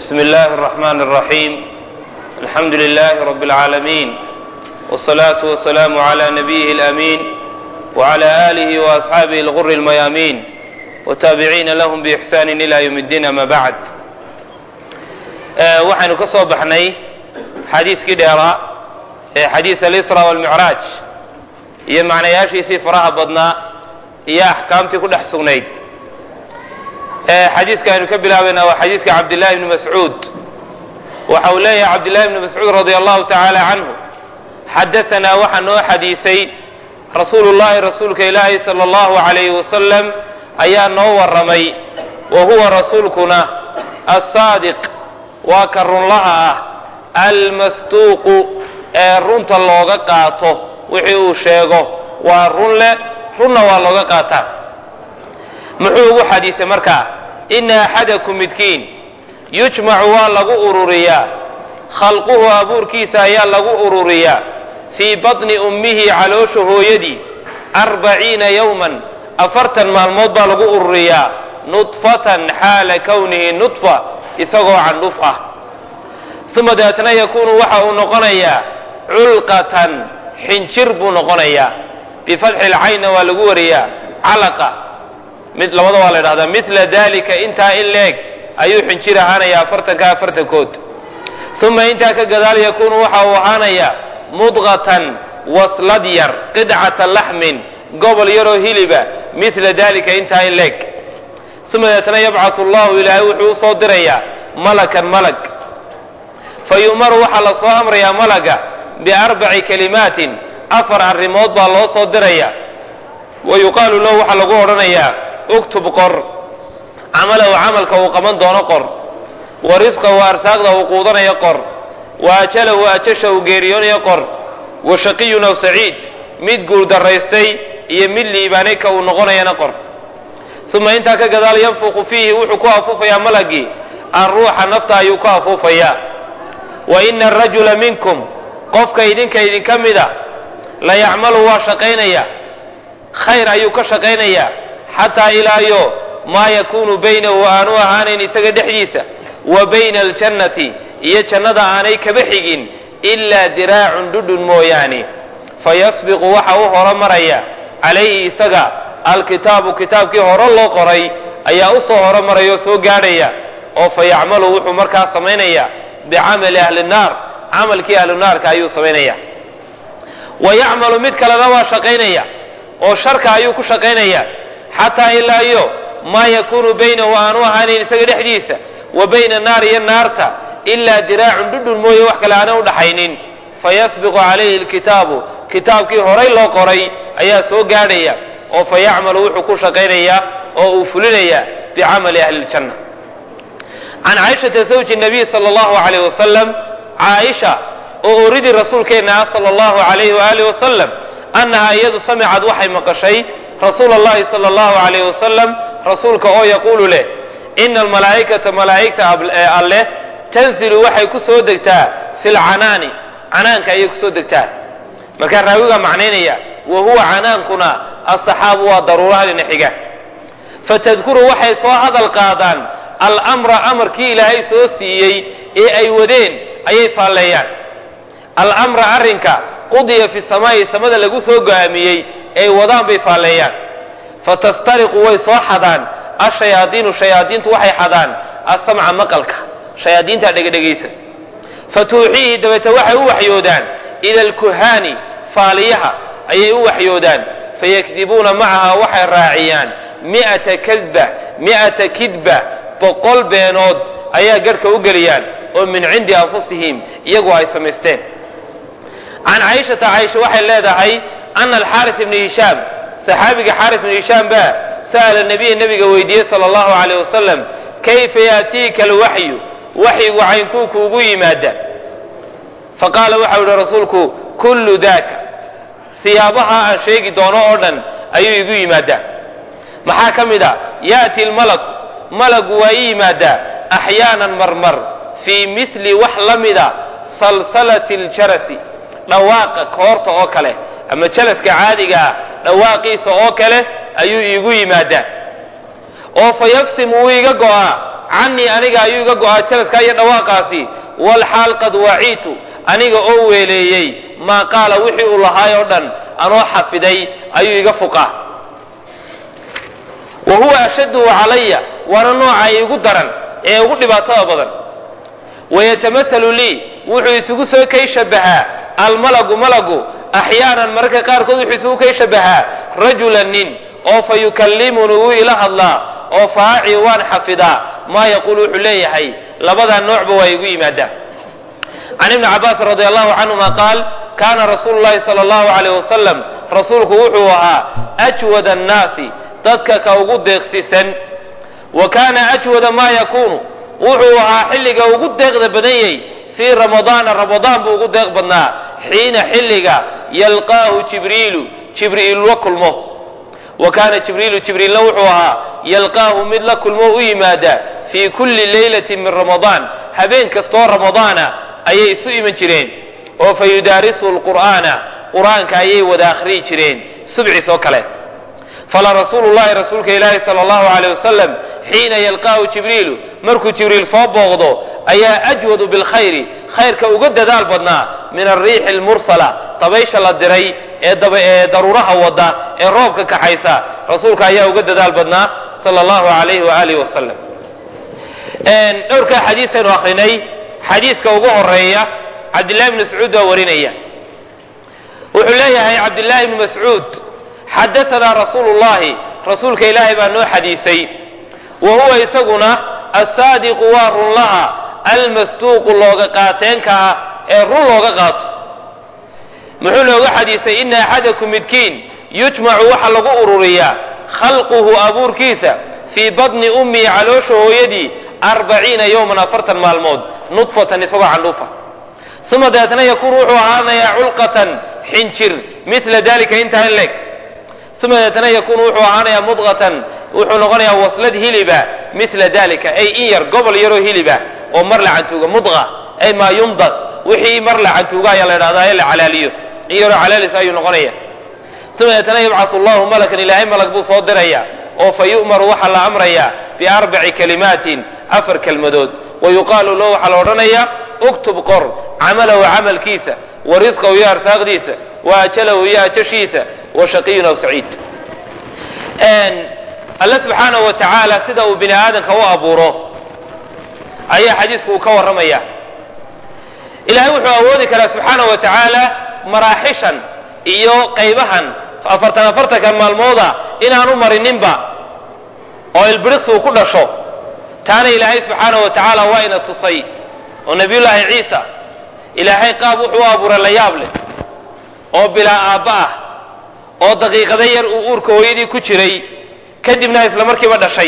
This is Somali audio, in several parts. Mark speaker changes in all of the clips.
Speaker 1: بسم الله الرحمن الرحيم الحمد لله رب العالمين والصلاة والسلام على نبيه الأمين وعلى آله وأصحابه الغر الميامين وتابعين لهم بإحسان إلى يوم الدين ما بعد آه waxaynu ka soo baxnay xadiiskii dheeraa ee xadiis alisra walmicraaj iyo macnayaashiisii faraha badnaa iyo axkaamtii ku dhex sugnayd xadiiska aynu ka bilaabayna waa xadiiska cabdillahi bni mascuud waxa uu leeyahay cabdillahi bni mascuud radia allahu tacaala canhu xadaanaa waxaa noo xadiisay rasuulu llahi rasuulka ilaahi sala allahu alayhi wasalam ayaa noo warramay wa huwa rasuulkuna assaadiq waa ka runlaha ah almasduuqu ee runta looga qaato wixii uu sheego waa run leh runna waa looga qaataa muxuu ugu xadiisay markaa ina axadakum midkiin yujmacu waa lagu ururiyaa khalquhu abuurkiisa ayaa lagu ururiyaa fii batni ummihi caloosha hooyadii arbaciina yowman afartan maalmood baa lagu ururiyaa nudfatan xaala kownihi nudfa isagoo candhuf ah uma dabeetna yakuunu waxa uu noqonayaa culqatan xinjir buu noqonayaa bifatxi lcaynna waa lagu wariyaa calaqa mid labada waa la ydhahdaa mila dalika intaa in leeg ayuu xinjir ahaanayaa afartanka afartankood uma intaa ka gadaal yakuunu waxa uu ahaanayaa mudqatan waslad yar qidcata laxmin gobol yaroo hiliba mila dalika intaa in leeg uma deetna yabcatu allahu ilaahay wuxuu usoo dirayaa malakan malag fa yu'maru waxaa la soo amrayaa malaga biarbaci kalimaatin afar arrimood baa loo soo diraya wa yuqaalu lahu waxaa lagu odhanayaa uktub qor camalahu camalka uu qaban doono qor wa risqahu arsaaqda uu quudanayo qor wa ajalahu ajasha uu geeriyoonayo qor wa shaqiyun aw saciid mid guurdaraystay iyo mid liibaanay ka uu noqonayana qor uma intaa ka gadaal yanfuqu fiihi wuxuu ku afuufayaa malagii alruuxa nafta ayuu ku afuufayaa wa ina arajula minkum qofka idinka idinka mida la yacmalu waa shaqaynaya khayr ayuu ka shaqaynayaa xataa ilaayo maa yakuunu baynahu aanu ahaanayn isaga dhexdiisa wa bayna aljannati iyo jannada aanay kaba xigin ilaa diraacun dhudhun mooyaane fayasbiqu waxa u horo maraya calayhi isaga alkitaabu kitaabkii hore loo qoray ayaa u soo horo maraya oo soo gaadhaya oo fa yacmalu wuxuu markaa samaynaya bicamali ahli nnaar camalkii ahlu naarka ayuu samaynaya wa yacmalu mid kalena waa shaqaynaya oo sharka ayuu ku shaqaynaya xataa ilaa iyo maa yakuunu baynahu aanu ahaanin isaga dhexdiisa wa bayna naar iyo naarta ilaa diraacun dhudhun mooye wax kale aanay udhaxaynin fayasbiqu calayhi alkitaabu kitaabkii horay loo qoray ayaa soo gaadhaya oo fa yacmalu wuxuu ku shaqaynayaa oo uu fulinayaa bicamali ahli ljanna can caaishata zawji nabiy sala allahu alayh wasalam caaisha oo oridii rasuulkeenna ah sala allahu alayhi waaalih wasalam annahaa iyadu samicad waxay maqashay rasuula allahi sala allahu alayh wasalam rasuulka oo yaquulu leh ina almalaa'ikata malaa'igta alleh tanzilu waxay ku soo degtaa fi lcanaani canaanka ayay kusoo degtaa markaa raawigaa macnaynaya wa huwa canaankuna asaxaabu waa daruurahadina xiga fatadkuru waxay soo hadal qaadaan almra amarkii ilaahay soo siiyey ee ay wadeen ayay faalleeyaan almra arrinka qudiya fi samaa'i samada lagu soo go'aamiyey ay wadaan bay faalleeyaan fatastariqu way soo xadaan ashayaadiinu shayaadiintu waxay xadaan asamca maqalka shayaadiintaa dhegedhegaysa fatuuxiihi dabeete waxay u waxyoodaan ila alkuhaani faaliyaha ayay u waxyoodaan fayakdibuuna macaha waxay raaciyaan mi'ata kadba mi'ata kidba boqol beenood ayaa garhka u geliyaan oo min cindi anfusihim iyagu ay samaysteen can caaishata caaisha waxay leedahay ana alxaaris ibni hishaam saxaabiga xaaris ibni hishaam baa sa'ala nabiya nabiga weydiiyey sala allahu alayh wasalam kayfa yaatiika alwaxyu waxyigu caynkuu kuugu yimaada faqaala waxau yihi rasuulku kullu daaka siyaabaha aan sheegi doono oo dhan ayuu igu yimaadaa maxaa ka mid a yaati lmalaku malagu waa ii yimaadaa axyaanan marmar fii mili wax la mida salsalati ljarasi dhawaaqa koorta oo kale ama jalaska caadiga ah dhawaaqiisa oo kale ayuu iigu yimaadaa oo fa yafsim wuu iga go'aa canii aniga ayuu iga go-aa jalaskaa iyo dhawaaqaasi walxaal qad waciitu aniga oo weeleeyey maa qaala wixii uu lahaay oo dhan anoo xafiday ayuu iga fuqaa wa huwa ashadduhu calaya waana nooca igu daran ee ugu dhibaatada badan wayatamahalu lii wuxuu isugu soo kay shabahaa almalagu malagu axyaanan mararka qaarkood wuxuu isugu kay shabahaa rajulan nin oo fa yukallimunii wuu ila hadlaa oo faaci waan xafidaa maa yaquul wuxuu leeyahay labadaa noocba waa igu yimaadaan can ibni cabbaas radi allahu canhuma qaal kaana rasuulu llahi sala allahu alayh wasalam rasuulku wuxuu ahaa ajwada annaasi dadka ka ugu deeqsisan wa kaana ajwada maa yakuunu wuxuu ahaa xilliga ugu deeqda badan yahy fii ramadaana ramadaan buu ugu deeq badnaa xiina xilliga yalqaahu jibriilu jibriil la kulmo wa kaana jibriilu jibriilna wuxuu ahaa yalqaahu mid la kulmo u yimaada fii kulli leylatin min ramadaan habeen kastoo ramadaana ayay isu iman jireen oo fa yudaarisuhu lqur'aana qur'aanka ayay wada akhriyi jireen subciis oo kale fala rasuulu llahi rasuulka ilaahi sala allahu aleyh wasalam xiina yalqaahu jibriilu markuu jibriil soo booqdo ayaa ajwadu bilkhayri khayrka uga dadaal badnaa min alriixi almursala dabaysha la diray ee ee daruuraha wada ee roobka kaxaysa rasuulka ayaa uga dadaal badnaa sala allahu alayhi waalihi wasalam dhowrkaa xadiisaynu akrinay xadiiska ugu horeeya cabdillahi bni mascuud baa warinaya wuxuu leeyahay cabdillahi bni mascuud xadaanaa rasuulu llahi rasuulka ilaahay baa noo xadiisay wa huwa isaguna asaadiqu waa runlaha almasduuqu looga qaateenka ah ee run looga qaato muxuu nooga xadiisay ina axadakum midkiin yujmacu waxa lagu ururiyaa khalquhu abuurkiisa fii badni ummihi caloosha hooyadii arbaciina yowman afartan maalmood nudfatan isagoo candhuufa uma dabeetna yakuunu wuxuu ahaanayaa culqatan xinjir mila dalika intaa in leeg uma dabeetna yakuunu wuxuu ahaanayaa mudqatan wuxuu noqonayaa waslad hiliba mila dalika ay in yar gobol yaroo hiliba oo mar la cantuuga mudqa ay maa yumdad wixii mar la cantuuga ayaa la dhahdaa ee la calaaliyo in yaroo calaalisa ayuu noqonaya uma dabeetna yabcasu allahu malakan ilaahay malag buu soo diraya oo fa yu'maru waxaa la amrayaa biarbaci kalimaatin afar kelmadood wa yuqaalu lahu waxaa la odhanayaa uktub qor camalahu camalkiisa wa risqahu iyo arsaaqdiisa wa ajalahu iyo ajashiisa wa shaqiyun aw saciid alle subxaanahu wa tacaala sida uu bini aadamka u abuuro ayaa xadiisku uu ka warramaya ilahay wuxuu awoodi karaa subxaanahu wa tacaala maraaxishan iyo qaybahan afartan afartankan maalmooda inaanu marininba oo ilbiriqsi uu ku dhasho taana ilaahay subxaanahu wa tacaala waa ina tusay oo nabiyullaahi ciisa ilaahay qaab wuxuu u abuuray la yaab leh oo bilaa aabba ah oo daqiiqada yar uu uurka hooyadii ku jiray kadibna isla markiiba dhashay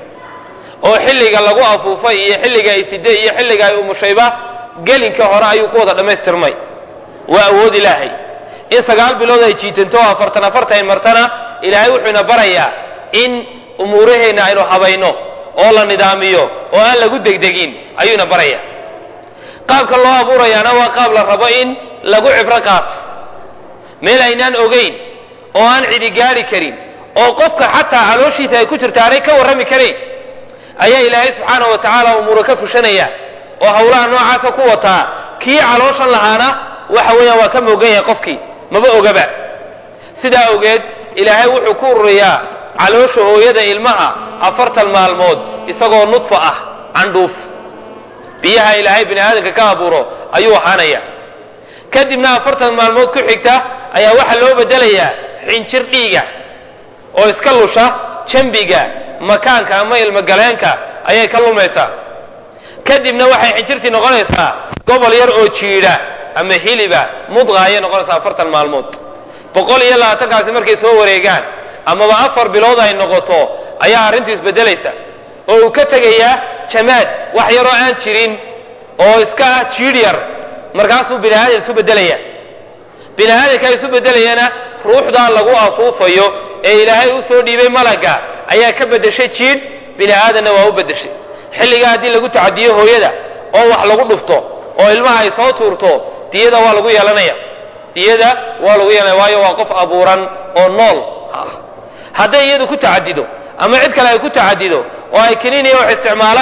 Speaker 1: oo xilliga lagu afuufay iyo xilliga ay siday iyo xilliga ay umushayba gelinka hore ayuu ku wada dhammaystirmay waa awood ilaahay in sagaal bilood ay jiitanto oo afartan afartan ay martana ilaahay wuxuu ina barayaa in umuuraheenna aynu habayno oo la nidaamiyo oo aan lagu degdegin ayuu ina baraya qaabka loo abuurayaana waa qaab la rabo in lagu cibro qaato meel aynaan ogayn oo aan cidi gaari karin oo qofka xataa calooshiisa ay ku jirta aanay ka warrami karayn ayaa ilaahay subxaanahu wa tacaala umuura ka fushanaya oo hawlaha noocaasa ku wataa kii calooshan lahaana waxa weeyaan waa ka moogan yahay qofkii maba ogaba sidaa awgeed ilaahay wuxuu ku ururiyaa caloosha hooyada ilmaha afartan maalmood isagoo nudfa ah candhuuf biyaha ilaahay bini aadamka ka abuuro ayuu ahaanaya kadibna afartan maalmood ku xigta ayaa waxaa loo bedelayaa xinjir dhiiga oo iska lusha jambiga makaanka ama ilmogaleenka ayay ka lumaysaa kadibna waxay xinjirtii noqonaysaa gobol yar oo jiidha ama hiliba mudqa ayay noqonaysaa afartan maalmood boqol iyo labaatankaasi markay soo wareegaan amaba afar bilood ay noqoto ayaa arrintu isbedelaysa oo uu ka tegayaa jamaad wax yaroo aan jirin oo iska ah jiidh yar markaasuu bini aadam isu bedelaya bini aadamka isu bedelayana ruuxdaa lagu afuufayo ee ilaahay u soo dhiibay malagga ayaa ka bedeshay jiidh bini aadamna waa u bedeshay xilligaa haddii lagu tacadiyo hooyada oo wax lagu dhufto oo ilmaha ay soo tuurto diyada waa lagu yeelanaya diyada waa lagu yeelanaya waayo waa qof abuuran oo nool hadday iyadu ku tacadido ama cid kale ay ku tacadido oo ay kiniiniya wax isticmaalaan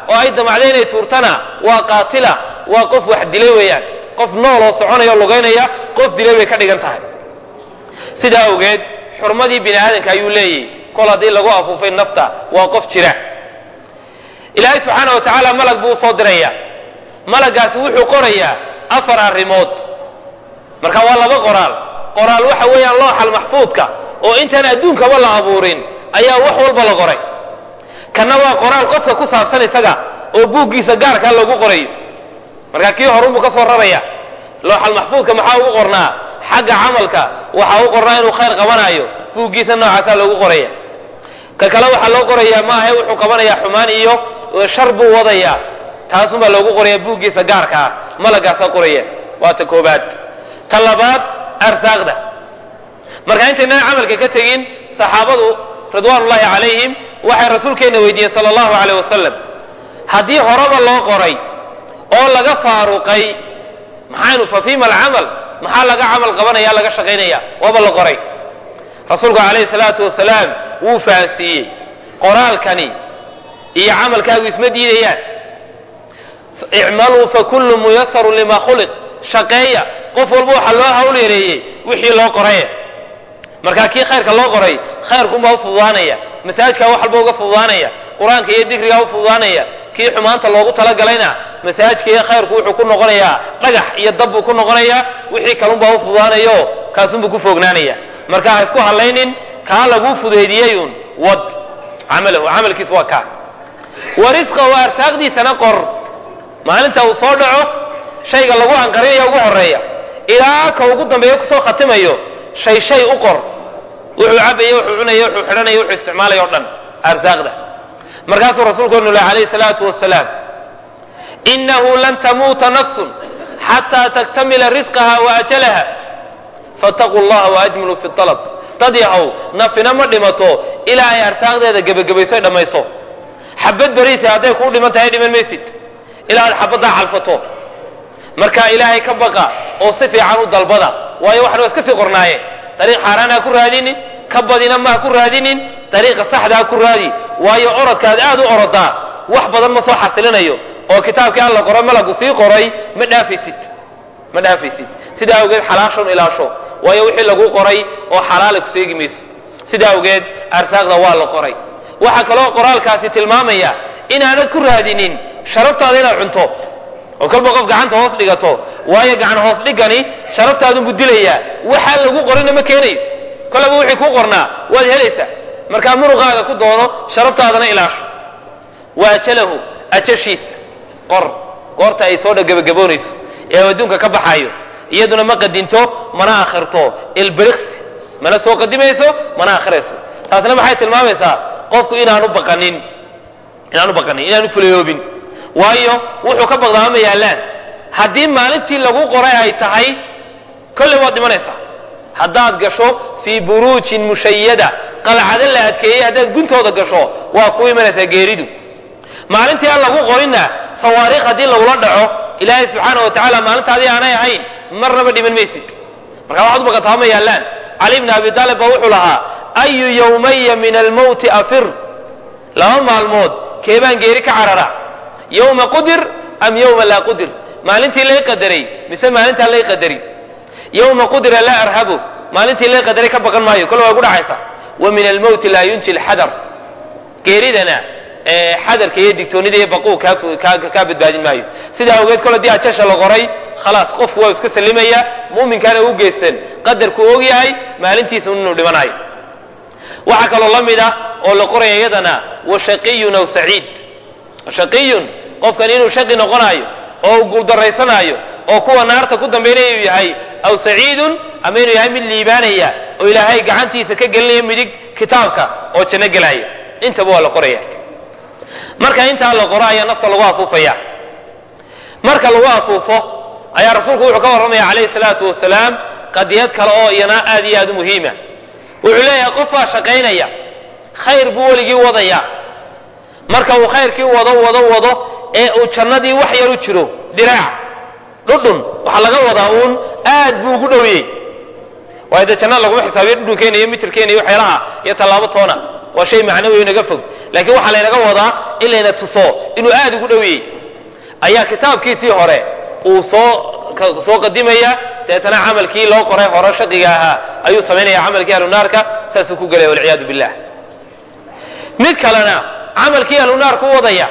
Speaker 1: oo ay damacday inay tuurtana waa qaatila waa qof wax dilay weeyaan qof nool oo soconaya o lugaynaya qof dilay bay ka dhigan tahay sidaa awgeed xurmadii bini aadamka ayuu leeyahy kol haddii lagu afuufay nafta waa qof jira ilaahay subxaana wa tacaala malag buu usoo diraya malagaasi wuxuu qorayaa afar arrimood marka waa laba qoraal qoraal waxa weeyaan looxal maxfuudka oo intaan adduunkaba la abuurin ayaa wax walba la qoray kanna waa qoraal qofka ku saabsan isaga oo buuggiisa gaarkaa loogu qorayo marka kii horunbuu ka soo raraya looxal maxfuudka maxaa ugu qornaa xagga camalka waxaa u qornaa inuu khayr qabanayo buuggiisa noocaasaa loogu qoraya ka kale waxaa loo qorayaa maahe wuxuu qabanayaa xumaan iyo shar buu wadayaa taasunbaa loogu qoraya buuggiisa gaarka ah malagaasaa qoraya waa ta koobaad ta labaad arsaaqda marka intaynaan camalka ka tegin saxaabadu ridwaanullahi calayhim waxay rasuulkeenna weydiiyeen sala allahu caleyh wasalam haddii horeba loo qoray oo laga faaruqay maxaynu fa fiima alcamal maxaa laga camal qabanaya laga shaqaynaya waaba la qoray rasuulku calayhi salaatu wasalaam wuu fahansiiyey qoraalkani iyo camalkaagu isma diidayaan icmaluu fakullu muyasarun lima khuliq shaqeeya qof walba waxaa loo hawl yareeyey wixii loo qoraye markaa kii khayrka loo qoray khayrkunbaa u fududaanaya masaajkaa wax walba uga fududaanaya qur-aanka iyo dikrigaa u fududaanaya kii xumaanta loogu talagalayna masaajka iyo khayrku wuxuu ku noqonayaa dhagax iyo dab buu ku noqonayaa wixii kalunbaa u fududaanayo kaasunbuu ku foognaanaya marka ha isku hadlaynin kaa laguu fudeydiyeyun wad camalahu camalkiis waa kaa wa risqahu arsaaqdiisana qor maalinta uu soo dhaco shayga lagu anqarinayo ugu horeeya ilaa ka ugu dambeeya kusoo khatimayo shay shay u qor wuxuu cabaya wuxuu cunaya wuxuu xidhanaya wuxuu isticmaalaya o dhan arsaaqda markaasuu rasuulku nule calayhi salaatu wasalaam inahu lan tamuuta nafsun xataa taktamila risqaha wa ajalaha fattaquu llaha waajmilu fi alab dad yahow nafina ma dhimato ilaa ay arsaaqdeeda gebagabayso dhammayso xabad beriisa hadday kuu dhiman tahay dhiman maysid ilaa aad xabaddaa calfato marka ilaahay ka baqa oo si fiican u dalbada waayo waxan waa iska sii qornaaye dariiq xaaraan ha ku raadinin ka badina ma ha ku raadinin dariiqa saxda ha ku raadi waayo orodkaad aad u orodaa wax badan ma soo xasilinayo oo kitaabkii alla qoray malagu sii qoray ma dhaafaysid ma dhaafaysid sidaa awgeed xalaashon ilaasho waayo wixii lagu qoray oo xalaala ku seegi mayso sidaa awgeed arsaaqda waa la qoray waxaa kaloo qoraalkaasi tilmaamaya inaanad ku raadinin sharaftaada inaad cunto oo kolba qof gacanta hoos dhigato waayo gacan hoos dhigani sharaftaadunbu dilayaa waxaa lagu qorina ma keenayo kolaba wixii kuu qornaa waad helaysaa markaa muruqaaga ku doono sharaftaadana ilaasho wa ajalahu ajashiisa qor goorta ay soo dhagabagaboonayso ee adduunka ka baxaayo iyaduna ma qadinto mana akhirto ilbiriqsi mana soo qadimayso mana akhirayso taasna maxay tilmaamaysaa qofku inaanu baqanin inaanu baqanin inaanu fulayoobin waayo wuxuu ka baqdaa ma yaallaan haddii maalintii lagu qoray ay tahay kolley waad dhimanaysaa haddaad gasho fii buruujin mushayada qalcado la adkeeyey haddaad guntooda gasho waa ku imanaysaa geeridu maalintii aan lagu qorinna sawaariikh haddii lagula dhaco ilaahay subxaana wa tacaala maalintaadii aanay ahayn marnaba dhiman maysid marka waxaad u baqataa ma yaallaan cali bni abi taalib baa wuxuu lahaa ayu yawmaya min almowti afir laba maalmood keebaan geeri ka carara yowma qudir am yowma laa qudir maalintii lay qadaray mise maalintaan lay qadari yowma qudira laa arhabu maalintii lay qadaray ka baqan maayo kole waa gu dhacaysa wa min almowti laa yunji lxadar geeridana xadarka iyo digtoonida iyo baquu kaa badbaadin maayo sidaa awgeed kole dii ajasha la qoray khalaas qofku waa iska salimaya muminkaana u geysan qadarku og yahay maalintiisa inuu dhimanayo waxaa kaloo la mid ah oo la qoraya iyadana wa shaqiyun aw saciid shaqiyun qofkan inuu shaqi noqonayo oo guuldaraysanaayo oo kuwa naarta ku dambaynaya uu yahay aw saciidun ama inuu yahay mid liibaanaya oo ilaahay gacantiisa ka gelinaya midig kitaabka oo janno gelaya intaba waa la qoraya marka intaa la qoro ayaa nafta lagu afuufaya marka lagu afuufo ayaa rasuulku wuxuu ka warramaya calayhi salaatu wasalaam qadiyad kale oo iyana aad iyo aad u muhiima wuxuu leeyahay qofbaa shaqaynaya khayr buu weligii wadaya marka uu khayrkii wado wado wado ee uu jannadii wax yar u jiro diraac dhudhun waxaa laga wadaa uun aad buu ugu dhowiyey waayo dee jannada laguma xisaabiyo dhudhunkeena iyo mitirkeena iyo waxyaalaha iyo tallaabo toona waa shay macnawi inaga fog laakiin waxaa laynaga wadaa in layna tuso inuu aad ugu dhowiyey ayaa kitaabkiisii hore uu soo soo qadimaya deetana camalkii loo qoray hore shaqiga ahaa ayuu samaynaya camalkii ahlunaarka saasuu ku gelaya walciyaadu billah mid kalena camalkii ahlunaarku u wadaya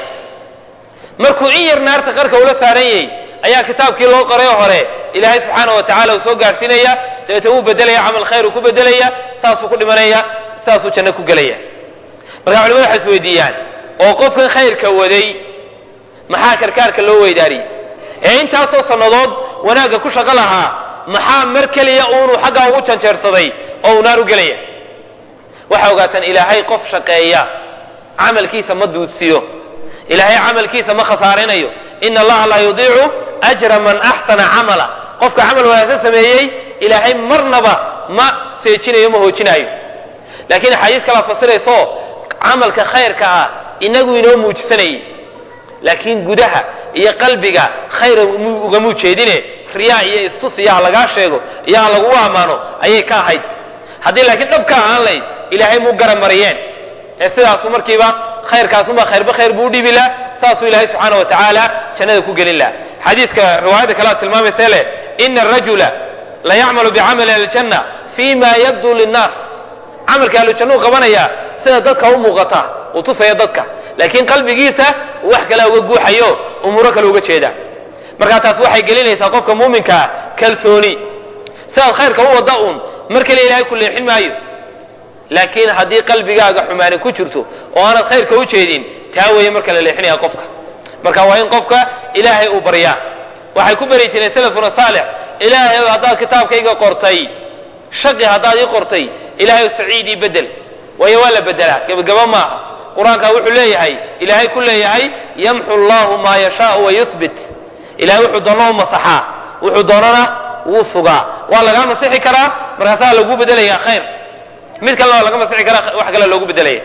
Speaker 1: markuu in yar naarta qarka ula saaran yahay ayaa kitaabkii loo qoray hore ilaahay subxaana wa tacala uu soo gaarsiinaya dabeete wuu bedelaya camal khayr uu ku bedelaya saasuu ku dhimanaya saasuu janno ku gelaya marka culimadu waxay isweydiiyaan oo qofkan khayrka waday maxaa karkaarka loo weydaariyey ee intaasoo sannadood wanaagga ku shaqo lahaa maxaa mar keliya uunuu xaggaa ugu janjeersaday oo uu naar u gelaya waxay ogaataan ilaahay qof shaqeeya camalkiisa ma duudsiyo ilaahay camalkiisa ma khasaarinayo ina allaha laa yudiicu ajra man axsana camala qofka camal wanaagsan sameeyey ilaahay marnaba ma seejinayo ma hoojinaayo laakiin axaadiis kalaa fasirayso camalka khayrka ah inagu inoo muujisanayay laakiin gudaha iyo qalbiga khayr ugamu jeedine riyaa iyo istus iyo ha lagaa sheego iyo ha lagugu ammaano ayay ka ahayd haddii laakiin dhab ka ahaan layd ilaahay muu garan mariyeen ee sidaasu markiiba khayrkaasumaa khayrba khayr buu udhibi lah saasuu ilaahay subxaana wa tacaala jannada ku gelin lah xadiiska riwaayadda kalea tilmaamaysa leh ina arajula la yacmalu bicamali ahlijanna fi ma yabdu linnaas camalka ahlujannu qabanaya sida dadka u muuqata uu tusaya dadka laakiin qalbigiisa wax kalea uga guuxayo umuuro kale uga jeeda markaa taas waxay gelinaysaa qofka muuminkaa kalsooni sidaad khayrka u wadda uun mar kale ilaahay ku leexin maayo laakiin haddii qalbigaaga xumaani ku jirto oo aanad khayrka u jeedin taa weeye marka la leexinaya qofka marka waa in qofka ilaahay uu baryaa waxay ku beri jireen salafuna saalix ilaahay haddaad kitaabkayga qortay shaqi haddaad ii qortay ilaahay saciidii bedel waayo waa la bedelaa gebagaba maaha qur-aanka wuxuu leeyahay ilaahay ku leeyahay yamxu allahu maa yashaau wa yuhbit ilahay wuxuu doona u masaxaa wuxuu doonana wuu sugaa waa lagaa masixi karaa markaasaa lagu bedelayaa khayr mid kalena waa laga masixi karaa wax kale loogu bedelaya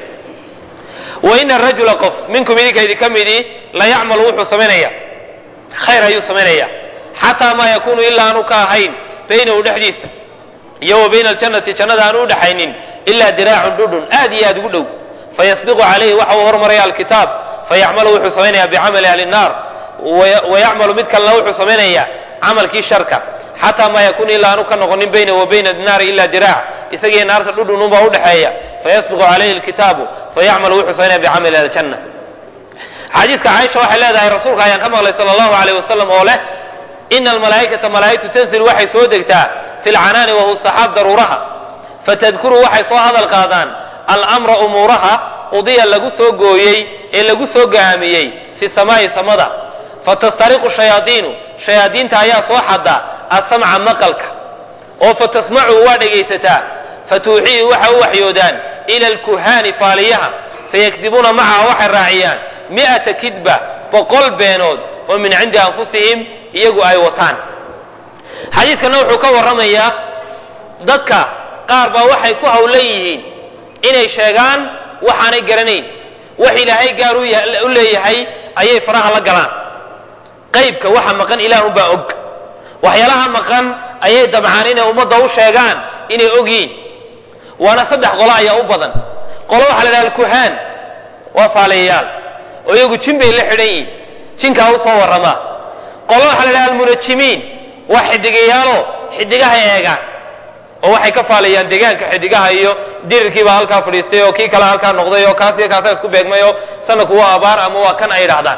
Speaker 1: wa ina rajula qof minkum idinka idinka midii la yacmalu wuxuu samaynaya khayr ayuu samaynaya xataa maa yakunu ilaa aanu ka ahayn baynahu dhexdiisa iyo wa bayna aljannati jannada aanu udhaxaynin ilaa diraacun dhudhun aad iyo aad ugu dhow fayasbiqu calayhi waxa uu hormaraya alkitaab fayacmalu wuxuu samaynaya bicamali ahli nnaar wayacmalu mid kalena wuxuu samaynaya camalkii sharka xataa maa yakunu ilaa aanu ka noqonin baynahu wa bayna naari ila diraac isagiiyo naarta dhudhun unbaa udhexeeya fayasbiqu calayhi alkitaabu fayacmalu wuxuu samaynaya bicamali aljanna xadiiska caaisha waxay leedahay rasuulka ayaan ka maqlay sala allahu alayh wasalam oo leh ina almalaa'ikata malaa'igtu tanzil waxay soo degtaa fi lcanaani wahu saxaab daruuraha fatadkuru waxay soo hadal qaadaan almra umuuraha qudiya lagu soo gooyey ee lagu soo gaamiyey fi samaa'i samada fatastariqu shayaadiinu shayaadiinta ayaa soo xada asamca maqalka oo fatasmacu waa dhegaysataa fatuuxii waxa u waxyoodaan ila alkuhaani faaliyaha fayakdibuuna macaha waxay raaciyaan mi'ata kidba boqol beenood oo min cindi anfusihim iyagu ay wataan xadiiskana wuxuu ka warramayaa dadka qaar baa waxay ku hawlan yihiin inay sheegaan waxaanay garanayn wax ilaahay gaar u leeyahay ayay faraha la galaan qaybka waxa maqan ilaahunbaa og waxyaalaha maqan ayay dabcaan inay ummadda u sheegaan inay ogyiin waana saddex qolo ayaa u badan qolo waxaa la dhaha alkuhaan waa faalayayaal oo iyagu jin bay la xidhan yihiin jinkaa u soo warramaa qolo waxaa la dhaha almunajimiin waa xidigayaalo xidigahay eegaan oo waxay ka faalayaan deegaanka xidigaha iyo dirirkiibaa halkaa fadhiistay oo kii kale halkaa noqday oo kaas iyo kaasaa isku beegmay oo sanadku waa abaar ama waa kan ay idhahdaan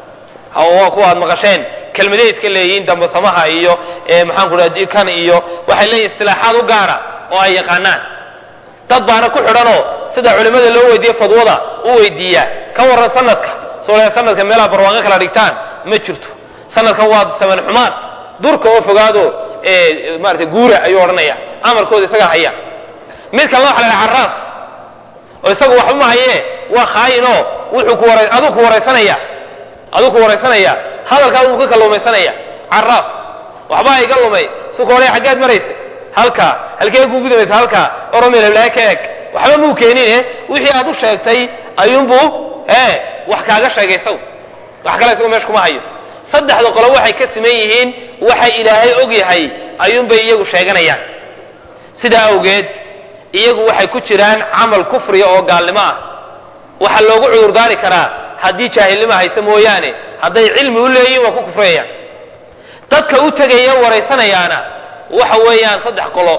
Speaker 1: waa kuwa aad maqasheen kelmaday iska leeyihiin dambasamaha iyo maxaanku dhaha kan iyo waxay leeyihin istilaaxaad u gaara oo ay yaqaanaan dad baana ku xidhanoo sida culimmada loo weydiiye fadwada u weydiiyaa ka warran sanadka soo sanadka meelaha barwaaqo kala dhigtaan ma jirto sanadkan waa saman xumaad durka oo fogaado maarata guura ayuu odhanaya amarkooda isagaa haya mid kalena waxa la dhaha carraaf oo isagu waxba ma hayee waa khaayinoo wuxuu ku wara aduu ku waraysanaya aduu ku waraysanaya hadalkaa uu ka kalluumaysanaya carraaf waxbaa iga lumay sukoolay xaggeed maraysa halkaa halkee ku gudamaysa halkaa oromel heblaaye ka eg waxba muu keenine wixii aad u sheegtay ayuunbuu ee wax kaaga sheegay isagu wax kale isagu meesha kuma hayo saddexda qolo waxay ka siman yihiin waxa ilaahay og yahay ayuunbay iyagu sheeganayaan sidaa awgeed iyagu waxay ku jiraan camal kufriya oo gaalnimo ah waxaa loogu cudurdaari karaa haddii jaahilnimo haysa mooyaane hadday cilmi u leeyihin waa ku kufrayaan dadka u tegaya waraysanayaana waxa weeyaan saddex qolo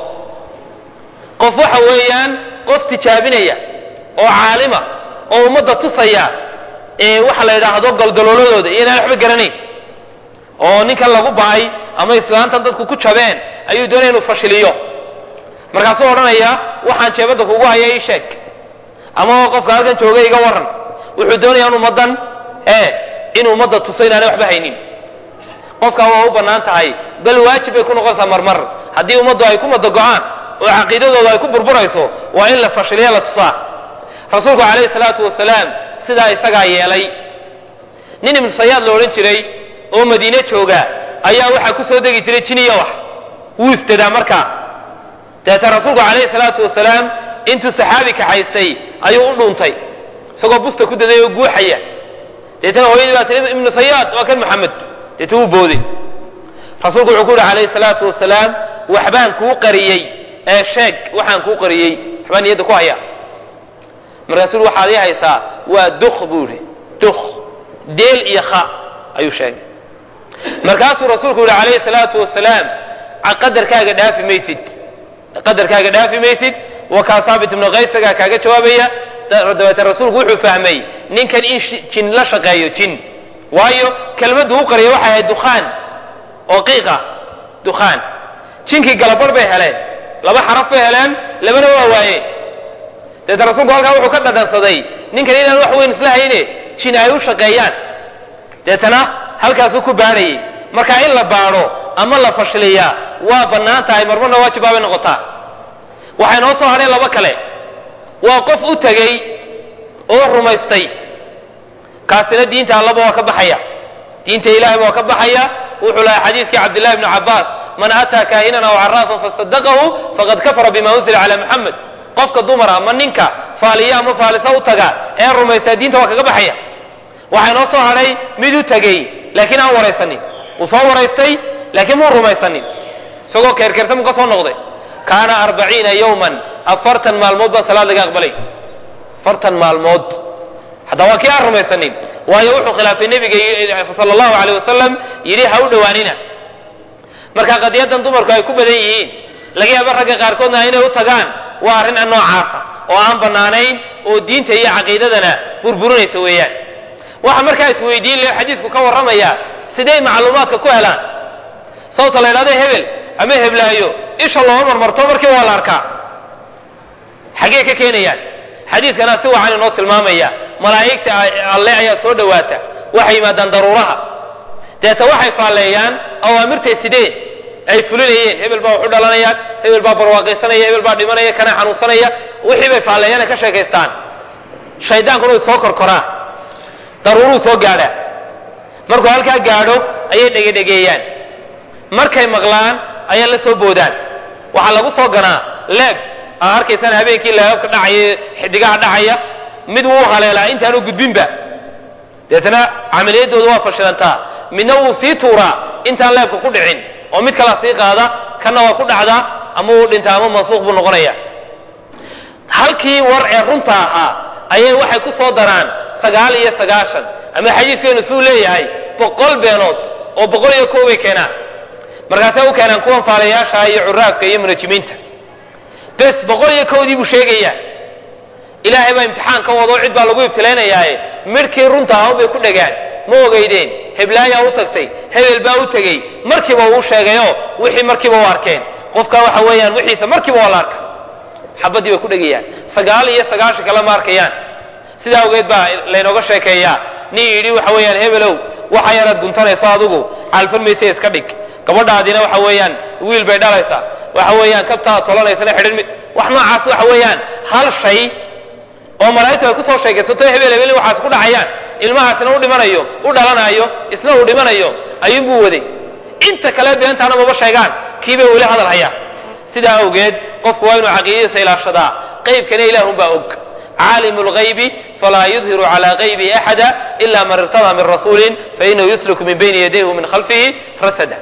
Speaker 1: qof waxa weeyaan qof tijaabinaya oo caalima oo ummadda tusaya ee waxa la yidhaahdo goldalooladooda iyo inaan waxba garanayn oo ninkan lagu ba'ay ama islaantan dadku ku jabeen ayuu doonaya inuu fashiliyo markaasuu odhanaya waxaan jeebadda kugu haya ii sheeg ama qofka halkan jooga iga waran wuxuu doonaya in ummaddan ee in ummadda tuso inaanay waxba haynin qofkaa waa u bannaan tahay bal waajib bay ku noqonaysaa marmar haddii ummaddu ay ku madago-aan oo caqiidadooda ay ku burburayso waa in la fashiliya la tusaa rasuulku calayhi salaatu wasalaam sidaa isagaa yeelay nin ibnu sayaad la odhan jiray oo madiine jooga ayaa waxaa ku soo degi jiray jiniya wax wuu istadaa markaa deeta rasuulku calayhi salaatu wasalaam intuu saxaabi kaxaystay ayuu u dhuuntay isagoo busta ku daday oo guuxaya deetana hooyadii baa tii ibnu sayaad waa kan maxamed deeta wuu booday rasuulku wuxuu ku yidhi calayhi salaatu wasalaam waxbaan kuu qariyey ee sheeg waxaan kuu qariyey waxbaan niyadda ku haya markaasuu waxaad ii haysaa waa duk buu yidhi duk deel iyo kha ayuu sheegay markaasuu rasuulku yihi calayhi salaatu wasalaam qadarkaaga dhaafi maysid qadarkaaga dhaafi maysid wakaa saabit ibnu kaysagaa kaaga jawaabaya dabeete rasuulku wuxuu fahmay ninkan in jin la shaqeeyo jin waayo kelmaddu u qariya waxay ahayd dukhaan oo qiiqa dukhaan jinkii galabarh bay heleen laba xaraf bay heleen labana waa waayeen dabeete rasuulku halkaa wuxuu ka dhadhansaday ninkan inaan wax weyn isla hayne jin ay u shaqeeyaan deetana halkaasuu ku baadhayay marka in la baadho ama la fashiliyaa waa bannaan tahay marmarna waajibaabay noqotaa waxay noo soo hadheen laba kale waa qof u tegey oo rumaystay kaasina diinta allaba waa ka baxaya diinta ilahayba waa ka baxaya wuxuu lahay xadiiskii cabdillahi bni cabbaas man ataa kaahinan aw caraafan fasadaqahu faqad kafara bima unzila cala muxamed qofka dumara ma ninka faaliya ama faalisa u taga ee rumaystaa diinta waa kaga baxaya waxaa noo soo hadhay mid u tegey laakiin aan waraysanin uu soo waraystay laakiin muu rumaysanin isagoo keerkeerta muu ka soo noqday kaana arbaciina yowman afartan maalmood baa salaad laga aqbalay afartan maalmood hataa waa kii aan rumaysanin waayo wuxuu khilaafay nebiga sala allahu aleyh wasalam yidhi ha u dhowaanina marka qadiyadan dumarku ay ku badan yihiin laga yaaba ragga qaarkoodna inay u tagaan waa arrin noocaasa oo aan bannaanayn oo diinta iyo caqiidadana burburinaysa weeyaan waxa markaa isweydiin le xadiisku ka warramaya siday macluumaadka ku helaan sababta la ydhahdo hebel ama heblaayo isha looma marmarto markii waa la arkaa xaggee ka keenayaan xadiiskana si wacan inoo tilmaamaya malaa'igta alle ayaa soo dhowaata waxay yimaadaan daruuraha deeta waxay faalleeyaan awaamirtay sideen ay fulinayeen hebel baa wax u dhalanayaan hebel baa barwaaqaysanaya hebel baa dhimanaya kana xanuunsanaya wixii bay faalleeyaan ay ka sheekaystaan shaydaankuna way soo korkoraan daruuruu soo gaadhaa markuu halkaa gaadho ayay dhegedhegeeyaan markay maqlaan ayay la soo boodaan waxaa lagu soo ganaa leeb aa arkaysaan habeenkii leebabka dhacaya xidigaha dhacaya mid wuu haleelaa intaanu gudbinba deetana camaliyadooda waa fashilantaa midna wuu sii tuuraa intaan leebka ku dhicin oo mid kalaa sii qaada kanna waa ku dhacdaa ama wuu dhintaa ama mansuuq buu noqonaya halkii war ee runta ahaa ayay waxay ku soo daraan sagaal iyo sagaashan ama xadiiskeenu suu leeyahay boqol beenood oo boqol iyo kow bay keenaan markaasay u keenaan kuwan faalayaasha iyo curaafka iyo munajimiinta bes boqol iyo kowdii buu sheegayaa ilaahay baa imtixaan ka wado cid baa lagu ibtilaynayaaye midhkii runta ahaun bay ku dhegaan ma ogeydeen heblaayaa u tagtay hebel baa u tegey markiiba uu sheegayoo wixii markiiba u arkeen qofka waxa weeyaan wixiisa markiiba waa la arka xabadii bay ku dhegayaan sagaal iyo sagaashan kale ma arkayaan sidaa awgeed baa laynooga sheekeeyaa nin yidhi waxa weeyaan hebelow waxa yaraad guntanayso adigu caalfarmaysa iska dhig gabadhaadina waxa weeyaan wiil bay dhalaysaa waxa weeyaan kabtaa tolanaysana xidhin wax noocaas waxa weeyaan hal shay oo malaa'igtu ay kusoo sheekaysato hebel hebel in waxaas ku dhacayaan ilmahaasina u dhimanayo u dhalanayo isna uu dhimanayo ayuunbuu waday inta kale beentaana maba sheegaan kiibay weli hadal hayaan sidaa awgeed qofku waa inuu caqiidadiisa ilaashadaa qaybkana ilaahunbaa og caalim lgaybi falaa yudhiru cala gaybi axada ila man irtadaa min rasuulin fainahu yusluku min bayni yadayhi wa min khalfihi rasada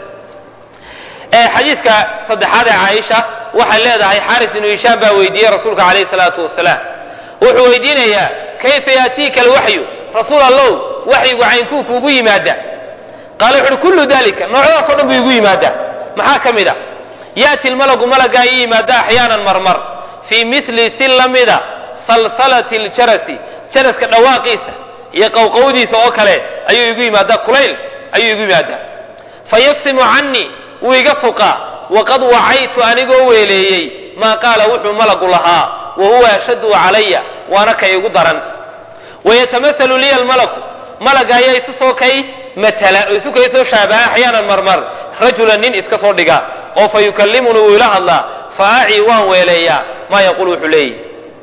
Speaker 1: xadiiska saddexaad ee caaisha waxay leedahay xaris ibnu hishaam baa weydiiyey rasuulka calayhi salaatu wasalaam wuxuu weydiinayaa kayfa yaatiika alwaxyu rasuul allow waxyigu caynkuu kuugu yimaada qaala wuxu uhi kullu dalika noocyadaasoo dhan buu igu yimaadaa maxaa ka mid a yaati lmalagu malagaa ii yimaada axyaanan marmar fii mili si lamida salsalati ljarasi jaraska dhawaaqiisa iyo qowqowdiisa oo kale ayuu igu yimaadaa kulayl ayuu igu yimaadaa fayafsimu canii wuu iga fuqaa waqad wacaytu anigoo weeleeyey maa qaala wuxuu malagu lahaa wa huwa ashaddu calaya waana ka igu daran wayatamahalu liya almalaku malaga ayaa isu soo kay matala oo isu kay soo shaabaha axyaanan marmar rajulan nin iska soo dhiga oo fa yukallimuni wuu ila hadlaa fa acii waan weeleeyaa maa yaquul wuxuu leeyahy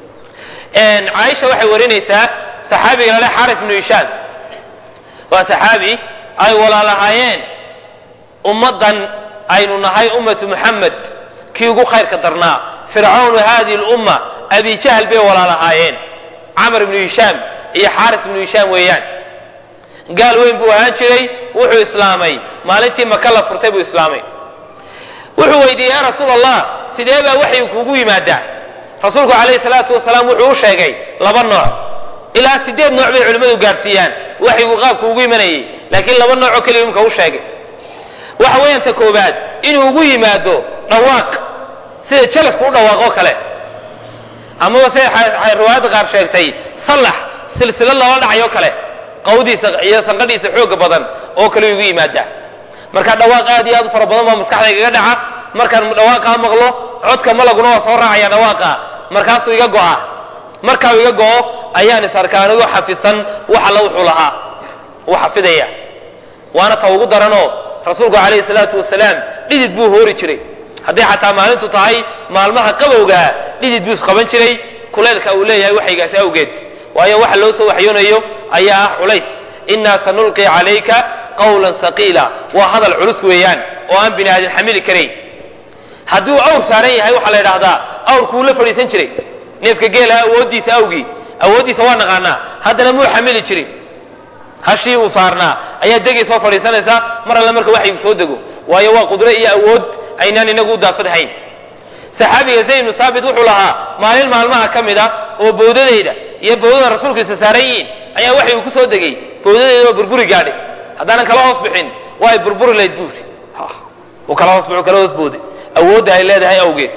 Speaker 1: caaisha waxay warinaysaa saxaabiga lale xaris bnu hishaam waa saxaabi ay walaalahaayeen ummaddan aynu nahay ummatu muxamed kii ugu khayrka darnaa fircawnu hadihi lumma abi jahl bay walaalahaayeen camr ibnu hishaam iyo xaaris ibnu hishaam weeyaan gaal weyn buu ahaan jiray wuxuu islaamay maalintii maka la furtay buu islaamay wuxuu weydiiyey ya rasuul allah sidee baa waxyu kuugu yimaadaa rasuulku calayhi salaatu wasalaam wuxuu u sheegay laba nooc ilaa sideed nooc bay culimmadu gaarsiiyaan waxyigu qaabku ugu imanayay laakiin laba noocoo keliya imka u sheegay waxa weeyaan ta koobaad inuu ugu yimaado dhawaaq sida jalasku u dhawaaqoo kale amaba siday riwaayadda qaar sheegtay sallax silsilad loola dhacayoo kale qawdiisa iyo sanqadhiisa xooga badan oo kale igu yimaadaa marka dhawaaq aad iyo aad u fara badan baa maskaxda igaga dhaca markaan dhawaaqaa maqlo codka malaguna waa soo raacaya dhawaaqa markaasuu iga go'a markaa iga go'o ayaan is arkaa anigoo xafisan wax alla wuxuu lahaa uu xafidaya waana ta ugu daranoo rasuulku calayhi salaatu wasalaam dhidid buu hoori jiray hadday xataa maalintu tahay maalmaha qabowgaa dhidid buu isqaban jiray kuleylka uu leeyahay waxaygaasi awgeed waayo waxa loo soo waxyoonayo ayaa ah culays innaa sanulqi calayka qawlan saqiila waa hadal culus weeyaan oo aan bini aadin xamili karayn hadduu awr saaran yahay waxaa la idhahdaa awrkuuu la fadhiisan jiray neefka geela awooddiisa awgii awooddiisa waa naqaanaa haddana muu xamili jirin hashii uu saarnaa ayaa degay soo fadhiisanaysa mar alle marka waxaygu soo dego waayo waa qudro iyo awood aynaan inagu u daafadhayn saxaabiga zayd ibnu saabit wuxuu lahaa maalin maalmaha ka mid a oo bowdadayda iyo bowdada rasuulkiisa saaran yihiin ayaa waxaygu ku soo degay bowdadayda oo burburi gaadhay haddaanan kala hoos bixin waa ay burburi layd buuri uu kala hoos bixu kala hoos booday awoodda ay leedahay awgeed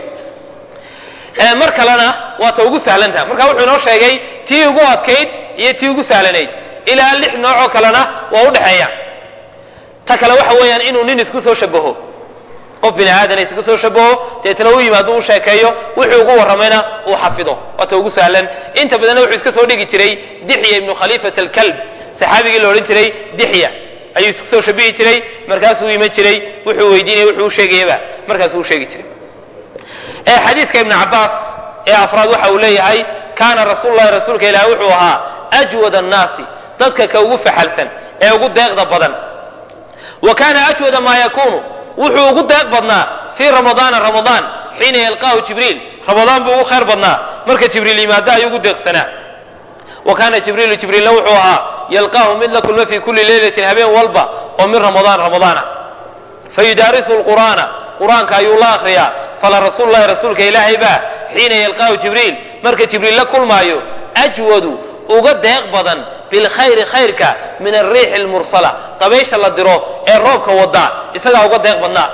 Speaker 1: mar kalena waa ta ugu sahlantaha marka wuxuu inoo sheegay tii ugu adkayd iyo tii ugu sahlanayd ilaa lix noocoo kalena waa udhexeeya ta kale waxa weeyaan inuu nin isku soo shabaho qof bini aadana isku soo shabaho deetna u yimaado u sheekeeyo wuxuu ugu warramayna uu xafido waa ta ugu sahlan inta badanna wuxuu iska soo dhigi jiray dixya ibnu khaliifat alkalb saxaabigii la odhan jiray dixya ayuu isku soo shabihi jiray markaasuu iman jiray wuxuu weydiinaya wuxuu u sheegayaba markaasuu u sheegi jiray xadiiska ibn cabaas ee afraad waxa uu leeyahay kaana rasuul lahi rasuulka ilaah wuxuu ahaa ajwad annaasi dadka ka ugu faxalsan ee ugu deeqda badan wa kaana ajwada maa yakuunu wuxuu ugu deeq badnaa fii ramadaana ramadaan xiina yalqaahu jibriil ramadaan buu ugu khayr badnaa marka jibriil yimaado ayuu ugu deeqsanaa wa kaana jibriilu jibriilna wuxuu ahaa yalqaahu mid la kulma fii kulli leylatin habeen walba oo min ramadaan ramadaana fayudaarisu lqur'aana qur-aanka ayuu la akriyaa fala rasuulu lahi rasuulka ilaahay baa xiina yalqaahu jibriil marka jibriil la kulmaayo ajwadu uga deeq badan bilkhayri khayrka min alriixi almursala dabaysha la diro ee roobka wada isagaa uga deeq badnaa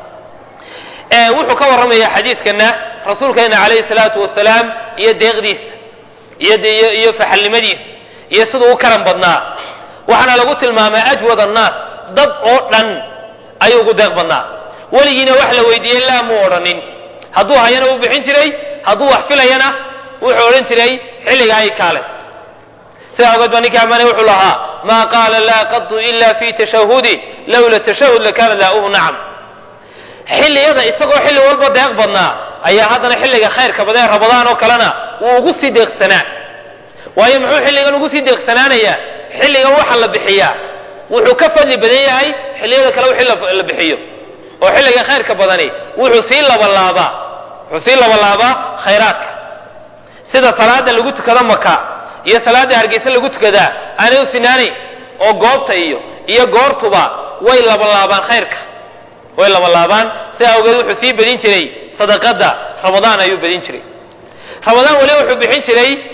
Speaker 1: wuxuu ka warramaya xadiidkana rasuulkeena calayhi salaatu wasalaam iyo deeqdiisa iyo iyo faxalnimadiisa iyo siduu u karan badnaa waxaana lagu tilmaamay ajwad annaas dad oo dhan ayuu ugu deeq badnaa weligiina wax la weydiiyey laa muu odhanin hadduu hayana u bixin jiray hadduu wax filayana wuxuu odhan jiray xilliga ay kaale sidaa ogeed baa ninkii ammaanay wuxuu lahaa maa qaala laa qadu ila fi tashahudi lowla tashahud lakaana laauhu nacam xilliyada isagoo xilli walba deeq badnaa ayaa haddana xilliga khayrka badee ramadaan oo kalena wuu ugu sii deeqsanaa waayo muxuu xilligan ugu sii deeqsanaanayaa xilligan waxa la bixiyaa wuxuu ka fadli badan yahay xilliyada kale wixii la bixiyo oo xilliga khayrka badani wuxuu sii labalaabaa wuxuu sii labalaabaa khayraadka sida salaada lagu tukado maka iyo salaada hargeysa lagu tukadaa aanay u sinaanayn oo goobta iyo iyo goortuba way labalaabaan khayrka way labalaabaan sidaa awgeed wuxuu sii badin jiray sadaqada ramadaan ayuu badin jiray ramadaan weli wuxuu bixin jiray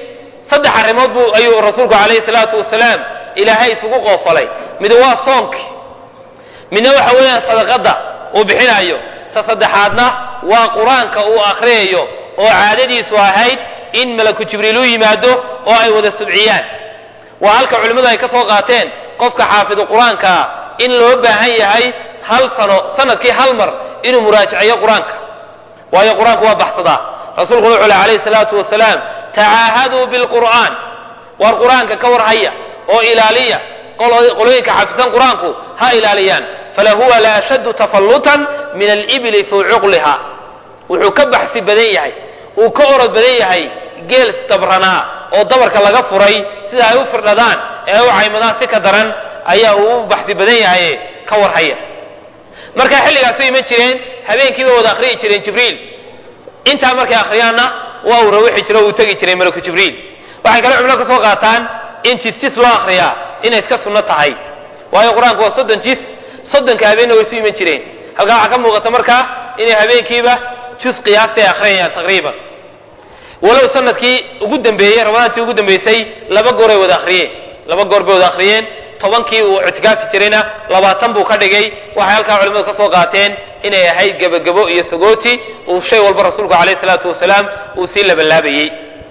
Speaker 1: saddex arrimood buu ayuu rasuulku calayhi salaatu wasalaam ilaahay isugu qoofalay mid waa soonkii midna waxa weeyaan sadaqadda uu bixinayo ta saddexaadna waa qur-aanka uu akhriyayo oo caadadiisu ahayd in malaku jibriil u yimaado oo ay wada subciyaan waa halka culimmadu ay ka soo qaateen qofka xaafidu qur-aankaa in loo baahan yahay hal sano sanadkii hal mar inuu muraajaceeyo qur-aanka waayo qur-aanku waa baxsadaa rasuulkuna wuxuu leh alayhi salaatu wasalaam tacaahaduu bilqur'aan war qur-aanka ka war haya oo ilaaliya qolooyinka xafisan qur-aanku ha ilaaliyaan falahuwa la ashaddu tafallutan min alibili fii cuqliha wuxuu ka baxsi badan yahay uu ka orod badan yahay geel dabranaa oo dabarka laga furay sida ay u firdhadaan ee ay u caymadaan si ka daran ayaa uu u baxsi badan yahay ka war haya marka xilligaas u iman jireen habeenkiiba wada akhriyi jireen jibriil intaa markay akhriyaanna waa uu rawixi jiro uu tegi jiray malaku jibriil waxay kale cumlo ka soo qaataan in jis-jis loo akhriyaa inay iska sunno tahay waayo qur-aanku waa soddon jis soddonka habeenna way isu iman jireen halkaa waxaa ka muuqata markaa inay habeenkiiba jus qiyaastay akhriyayaan taqriiban walow sanadkii ugu dambeeyey ramadaantii ugu dambeysay laba gooray wada akhriyeen laba goor bay wada akhriyeen tobankii uu ictikaafi jirayna labaatan buu ka dhigay waxay halkaa culimmadu ka soo qaateen inay ahayd gebagebo iyo sagooti uu shay walba rasuulku calayhi salaatu wasalaam uu sii labalaabayey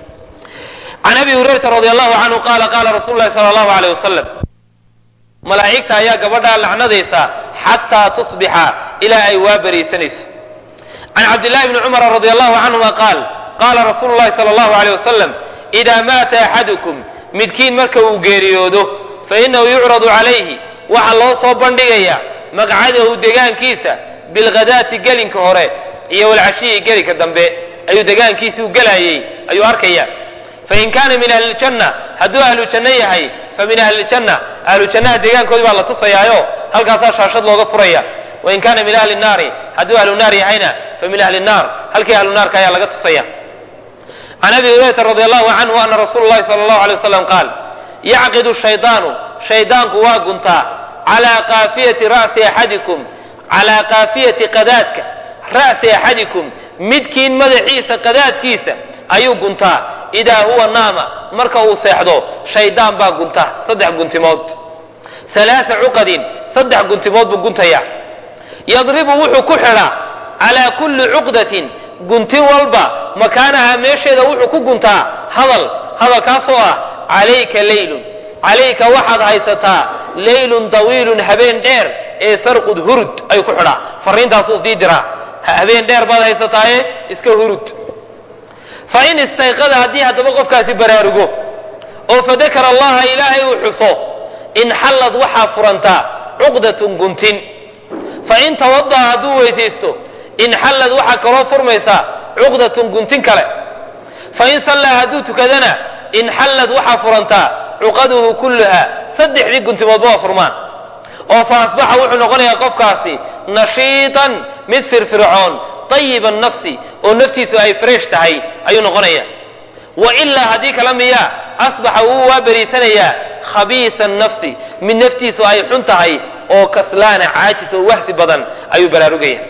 Speaker 1: can abi hurayrata radi allahu canhu qaala qaala rasuulu lahi sala allahu aleyh wasalam malaa'igta ayaa gabadhaa lacnadaysa xataa tusbixa ilaa ay waa beriisanayso can cabdillahi bni cumara radi allahu canhuma qaal qaala rasuulu llahi sala allahu aleyh wasalam idaa maata axadukum midkiin marka uu geeriyoodo fainahu yucradu calayhi waxaa loo soo bandhigayaa maqcadahu degaankiisa bilghadaati gelinka hore iyo walcashiyi gelinka dambe ayuu degaankiisii u gelayay ayuu arkaya fain kaana min ahli ljanna hadduu ahlu janno yahay fa min ahli ljanna ahlu jannaha deegaankoodii baa la tusayaayo halkaasaa shaashad looga furaya wain kaana min ahli naari hadduu ahlu naar yahayna fa min ahli naar halkii ahlu naarka ayaa laga tusaya can abi hurayrata radi allahu canhu ana rasuula llahi sala allahu alay wasalam qaal yacqidu shaydaanu shaydaanku waa guntaa calaa qaafiyati ra'si axadikum calaa qaafiyati qadaadka ra'si axadikum midkiin madaxiisa qadaadkiisa ayuu guntaa idaa huwa naama marka uu seexdo shaydaan baa gunta saddex guntimood alaaa cuqadin saddex guntimood buu guntaya yadribu wuxuu ku xidhaa calaa kulli cuqdatin guntin walba makaanaha meesheeda wuxuu ku guntaa hadal hadalkaasoo ah calayka leylun calayka waxaad haysataa leylun dawiilun habeen dheer ee farqud hurud ayuu ku xidhaa fariintaasuu sii diraa habeen dheer baad haysataaye iska hurud fa in istayqada haddii haddaba qofkaasi baraarugo oo fadakara allaha ilaahay uu xuso inxallad waxaa furantaa cuqdatun guntin fa in tawada'a hadduu weysaysto inxallad waxaa kaloo furmaysaa cuqdatun guntin kale fa in sallaa hadduu tukadana inxallad waxaa furantaa cuqaduhu kulluha saddexdii guntimoodba waa furmaan oo fa asbaxa wuxuu noqonayaa qofkaasi nashiitan mid firfircoon ayiba nafsi oo naftiisu ay fresh tahay ayuu noqonaya wa ilaa haddii kala miya asbaxa wuu waa beriisanayaa khabiisa nafsi mid naftiisu ay xun tahay oo kaslaana caajis oo wahsi badan ayuu baraarugaya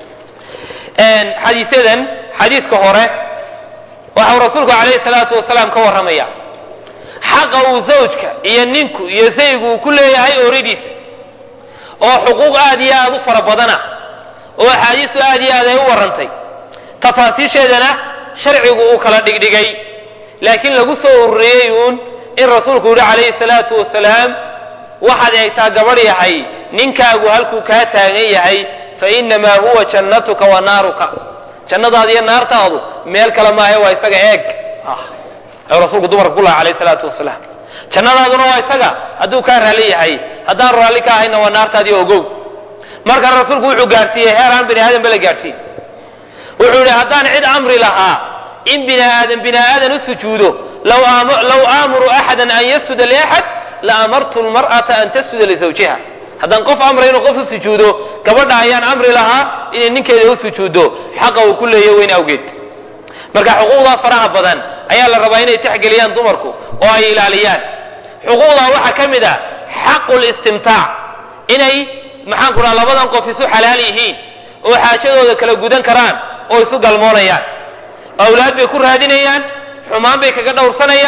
Speaker 1: xadiisyadan xadiiska hore waxau rasuulku calayhi salaatu wasalaam ka warramaya xaqa uu zawjka iyo ninku iyo saygu uu ku leeyahay ooridiisa oo xuquuq aad iyo aad u fara badana oo axaadiistu aad iyo aad ay u warrantay tafaasiisheedana sharcigu uu kala dhigdhigay laakiin lagu soo ururiyey uun in rasuulku yihi calayhi salaatu wasalaam waxaad eegtaa gabadh yahay ninkaagu halkuu kaa taagan yahay fa innamaa huwa jannatuka wa naaruka jannadaada iyo naartaadu meel kale maahe waa isaga eeg ayuu rasuulku dumarka ku laha calayhi salaatu wasalaam jannadaaduna waa isaga hadduu kaa raalli yahay haddaan raalli ka ahayna waa naartaadii ogow markan rasuulku wuxuu gaadhsiiyey heer aan bini aadan ba la gaadhsiin wuxuu yidhi haddaan cid amri lahaa in bini aadan bini aadan u sujuudo low aamuru axadan an yasjuda liaxad la amartu lmar'ata an tasjuda lisawjiha haddaan qof amray inuu qof u sujuudo gabadha ayaan amri lahaa inay ninkeeda u sujuuddo xaqa uu ku leeya weyn awgeed marka xuquuqdaa faraha badan ayaa la rabaa inay texgeliyaan dumarku oo ay ilaaliyaan xuquuqdaa waxaa ka mid a xaqu listimtaac inay maxaan ku dhaha labadan qof isu xalaal yihiin oo xaajadooda kala gudan karaan oo isu galmoonayaan awlaad bay ku raadinayaan xumaan bay kaga dhowrsanayaan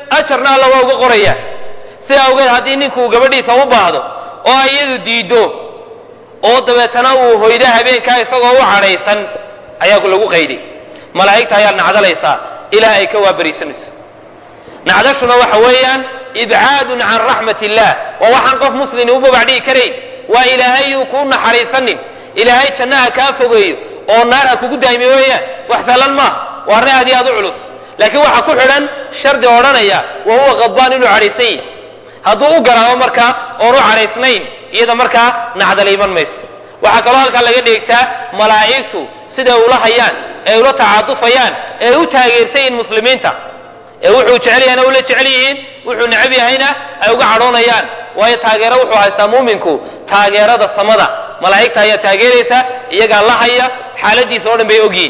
Speaker 1: ajarna alla waa uga qoraya sida awgeed haddii ninkuu gabadhiisa u baahdo oo ay iyadu diiddo oo dabeetana uu hoydo habeenkaa isagoo u cadhaysan ayaa lagu qayday malaa'igta ayaad nacdalaysaa ilaa ay ka waabariisanayso nacdashuna waxa weeyaan ibcaadun can raxmat illah waa waxaan qof muslimi u babacdhigi karayn waa ilaahay yuu kuu naxariisanin ilaahay jannaha kaa fogeeyo oo naar ha kugu daa'imi weeyaan wax sahlan maaha waa arrin aad iyo aad u culus laakiin waxaa ku xidhan shardi odhanaya wa huwa qadbaan inuu cadhaysan yahy hadduu u garaabo markaa oon u cadhaysnayn iyada markaa nacdala iman mayso waxaa kaloo halkaa laga dheegtaa malaa'igtu siday ula hayaan ee ula tacaatufayaan ee u taageersan yihiin muslimiinta ee wuxuu jecel yahayna ula jecel yihiin wuxuu necab yahayna ay uga cadhoonayaan waayo taageero wuxuu haystaa muuminku taageerada samada malaa'igta ayaa taageeraysa iyagaa la haya xaaladiisa oo dhan bay ogyihiin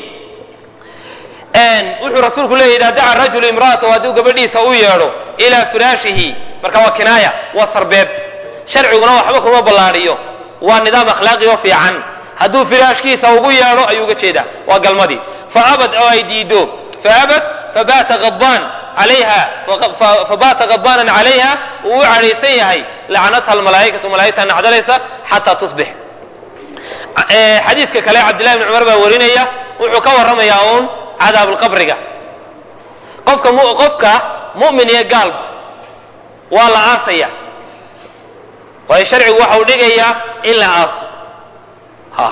Speaker 1: wuxuu rasuulku leeyahy idaa daca rajulu imra'atahu hadduu gabadhiisa u yeedho ilaa firaashihi marka waa kinaaya waa sarbeeb sharciguna waxba kuma ballaadhiyo waa nidaam akhlaaqi oo fiican hadduu firaashkiisa ugu yeedho ayuu uga jeedaa waa galmadii faabad oo ay diido faabad fabata adbaan alayha fabaata qadbaanan calayha uu u cadhaysan yahay lacnatha almalaa'ikatu malaa'igta nacdalaysa xataa tusbix xadiiska kale cabdillahi bni cumar baa warinaya wuxuu ka warramayaa uun cadaabulqabriga qofka qofka mu'min iyo gaalba waa la aasaya waayo sharcigu waxa uu dhigayaa in la aaso ha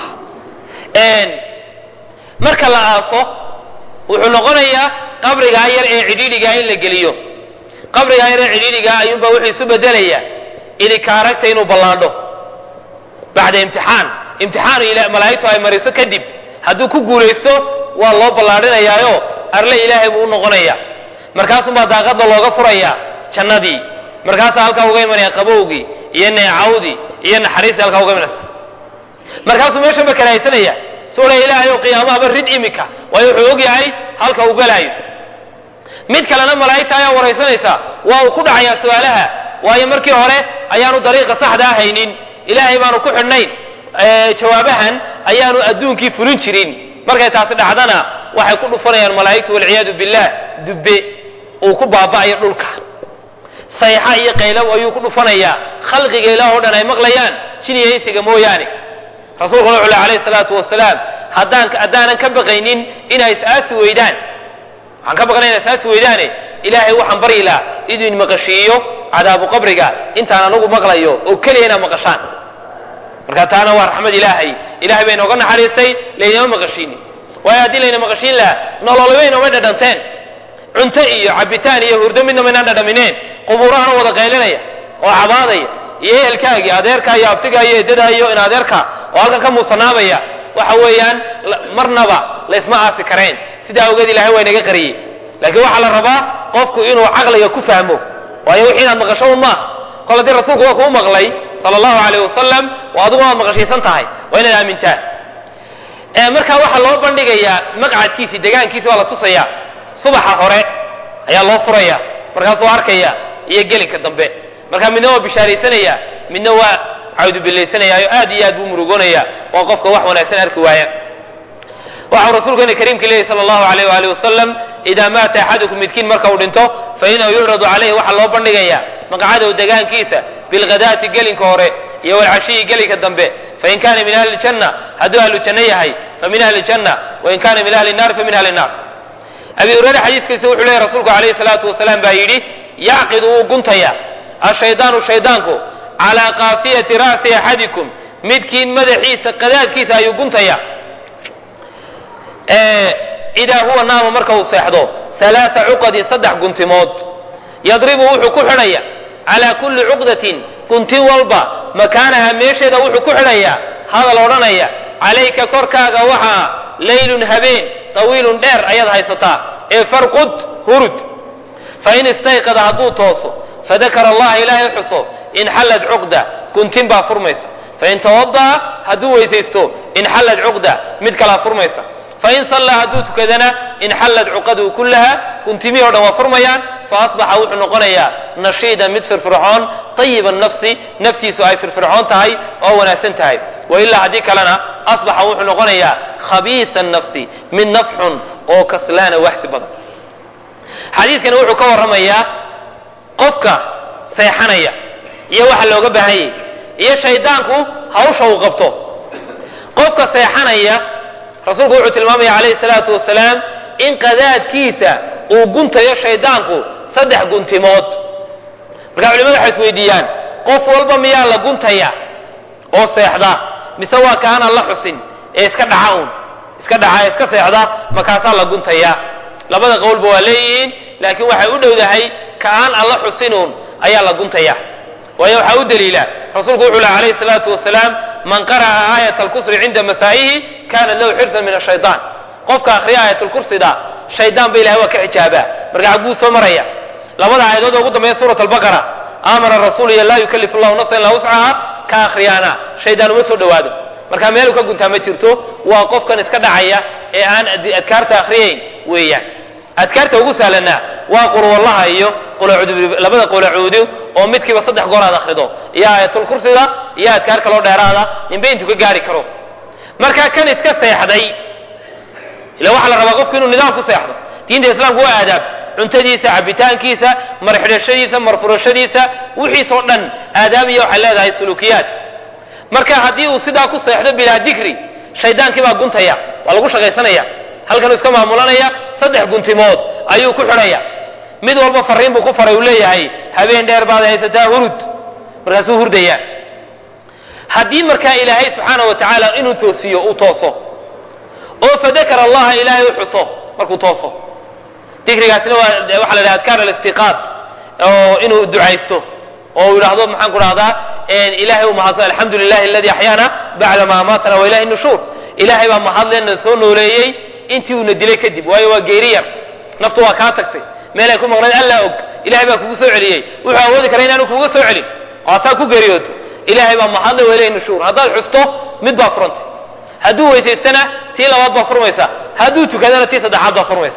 Speaker 1: marka la aaso wuxuu noqonayaa qabrigaa yar ee cidhiidhigaa in la geliyo qabrigaa yar ee cidhiidhigaa ayuunbaa wuxuu isu bedelayaa idikaaragta inuu ballaadho bacda imtixaan imtixaanu malaa'igtu ay mariso kadib hadduu ku guulaysto waa loo ballaadhinayaayo arle ilaahay buu u noqonaya markaasumbaa daaqadda looga furayaa jannadii markaasaa halkaa uga imanaya qabowgii iyo neecawdii iyo naxariistii halkaa uga imanaysa markaasuu meeshan ba karahaysanaya soo le ilaahayow qiyaamahaba rid imika waayo wuxuu og yahay halka uu galaayo mid kalena malaa'igta ayaa waraysanaysa waa uu ku dhacayaa su-aalaha waayo markii hore ayaanu dariiqa saxdaa haynin ilaahay baanu ku xidhnayn jawaabahan ayaanu adduunkii fulin jirin markay taasi dhacdana waxay ku dhufanayaan malaa'igtu walciyaadu billah dubbe uu ku baaba'ayo dhulka sayxa iyo qaylow ayuu ku dhufanayaa khalqiga ilaah oo dhan ay maqlayaan jiniya insiga mooyaane rasuulkuna wuxuu leh alayhi salaatu wasalaam haddaan haddaanan ka baqaynin inay is-aasi weydaan waxaan ka baqnay inay is-aasi weydaane ilaahay waxaan baryi lahaa iduu in maqashiiyo cadaabu qabriga intaan anagu maqlayo oo keliya inaad maqashaan marka taana waa raxmad ilaahay ilahay bay nooga naxariistay laynama maqashiini waayo haddii layna maqashiin lahaa nololibay nooma dhadhanteen cunto iyo cabitaan iyo hurdo midna maynaan dhadhamineen qubuurahana wada qaylinaya oo cabaadaya iyo ehelkaagii adeerka iyo abtiga iyo edadaa iyo in adeerka oo halkan ka muusanaabaya waxa weeyaan marnaba laysma aasi kareen sidaa awgeed ilahay waa inaga qariyey laakiin waxaa la rabaa qofku inuu caqliga ku fahmo waayo wixii inaad maqasho un maaha kol haddii rasuulku waa kuu maqlay sala allahu alayh wasalam oo adiguna waad maqashiisan tahay waa inaad aamintaan marka waxaa loo bandhigayaa maqcadkiisi degaankiisi waa la tusaya subaxa hore ayaa loo furaya markaasuu arkaya iyo gelinka dambe marka midna waa bishaaraysanaya midna waa cawdubilaysanayaayo aad iyo aad buu murugoonaya waa qofka wax wanaagsan arki waaya waxau rasuulkeena kariimka leeyahy sala allahu alayh waali wasalam idaa maata axadukum midkiin marka uu dhinto fa inahu yucradu calayhi waxaa loo bandhigayaa maqcadow degaankiisa bilghadaati gelinka hore iyo walcashiyi gelinka dambe fain kana min ahli ljanna hadduu ahlu janno yahay fa min ahli ljanna wain kana min ahli nnaar fa min ahli nnaar abi hureyre xadiiskiisa wuxuu leeyahy rasuulku alayhi salaatu wasalaam baa yidhi yacqidu wuu guntaya ashaydaanu shaydaanku calaa kaafiyati ra'si axadikum midkiin madaxiisa qadaadkiisa ayuu guntaya idaa huwa naama marka uu seexdo alaaa cuqadin saddex guntimood yadribu wuxuu ku xidhaya calaa kulli cuqdatin guntin walba makaanaha meesheeda wuxuu ku xidhayaa hadal odhanaya calayka korkaaga waxaa laylun habeen tawiilun dheer ayaad haysataa ee farqud hurud fain istayqada hadduu tooso fadakara allaha ilaahay xuso inxallad cuqda guntin baa furmaysa fain tawada'a hadduu weysaysto inxallad cuqda mid kalaa furmaysa fain sallaa hadduu tukadana inxallad cuqaduu kullaha guntimihii o dhan waa furmayaan faasbaxa wuxuu noqonayaa nashiidan mid firfircoon ayiba nafsi naftiisu ay firfircoon tahay oo wanaagsan tahay wailaa haddii kalena asbaxa wuxuu noqonayaa khabiisa nafsi mid nafxun oo kaslaana waxsi badan xadiidkani wuxuu ka warramayaa qofka seexanaya iyo waxa looga baahanyay iyo shaydaanku hawsha uu qabto qofka seexanaya rasuulku wuxuu tilmaamaya calayhi salaatu wasalaam in qadaadkiisa uu guntayo shaydaanku saddex guntimood marka culimadu waxay isweydiiyaan qof walba miyaa la guntaya oo seexda mise waa kaanaan la xusin ee iska dhaca uun iska dhaca ee iska seexda markaasaa la guntaya labada qowlba waa leeyihiin laakiin waxay u dhowdahay kaaan alla xusinuun ayaa la guntaya waayo waxaa u daliila rasuulku wuxuu leh alayhi salaatu wasalaam man qara'a aayat alkusri cinda masaa'ihi kanat lahu xirsan min ashaytaan qofka akhriya aayatulkursida shaydaan ba ilahay waa ka xijaabaa marka xagguu soo maraya labada aayadood oo ugu dambeeya suurat albaqara amara rasuulu iyo laa yukallifu llahu nafsan ilaa wuscaha ka akhriyaana shaydaan uma soo dhowaado marka meelu ka guntaa ma jirto waa qofkan iska dhacaya ee aan adkaarta akhriyayn weeyaan adkaarta ugu sahlanaa waa qulwallaha iyo labada qulacuudu oo midkiiba saddex goor aad akhrido iyo aayatulkursiga iyo adkaar kaloo dheeraada ninba intuu ka gaari karo marka kan iska seexday ila waxaa la rabaa qofku inuu nidaam ku seexdo diinta islaamku waa aadaab cuntadiisa cabitaankiisa marxidhashadiisa marfurashadiisa wixiisoo dhan aadaab iyo waxay leedahay sulukiyaad marka haddii uu sidaa ku seexdo bilaa dikri shaydaankii baa guntaya waa lagu shaqaysanaya halkanuu iska maamulanaya saddex guntimood ayuu ku xidhaya mid walba fariin buu ku faray uu leeyahay habeen dheer baad haysataa hurud markaasuu hurdaya haddii markaa ilaahay subxaana wa tacaala inuu toosiyo uu tooso oo fadakara allaha ilaahay u xuso markuu tooso dikrigaasina waa waxa la dhaha adkaar alistiqaad oo inuu ducaysto oo uu yidhaahdo maxaan ku dhahdaa ilahay u mahadsan alxamdu lilahi aladi axyaana bacda ma amaatana wa ilahi nushuur ilahay baa mahadleena soo nooleeyey intii uuna dilay kadib waayo waa geeri yar naftu waa kaa tagtay meel ay ku maqnayd allaa og ilahay baa kugu soo celiyey wuxuu awoodi kara inaanu kuga soo celin oo hataa ku geeriyooto ilahay baa mahadle wa ilahi nushuur haddaad xusto mid baa furantay hadduu weysaystana tii labaad baa furmaysa hadduu tukadana tii saddexaad baa furmaysa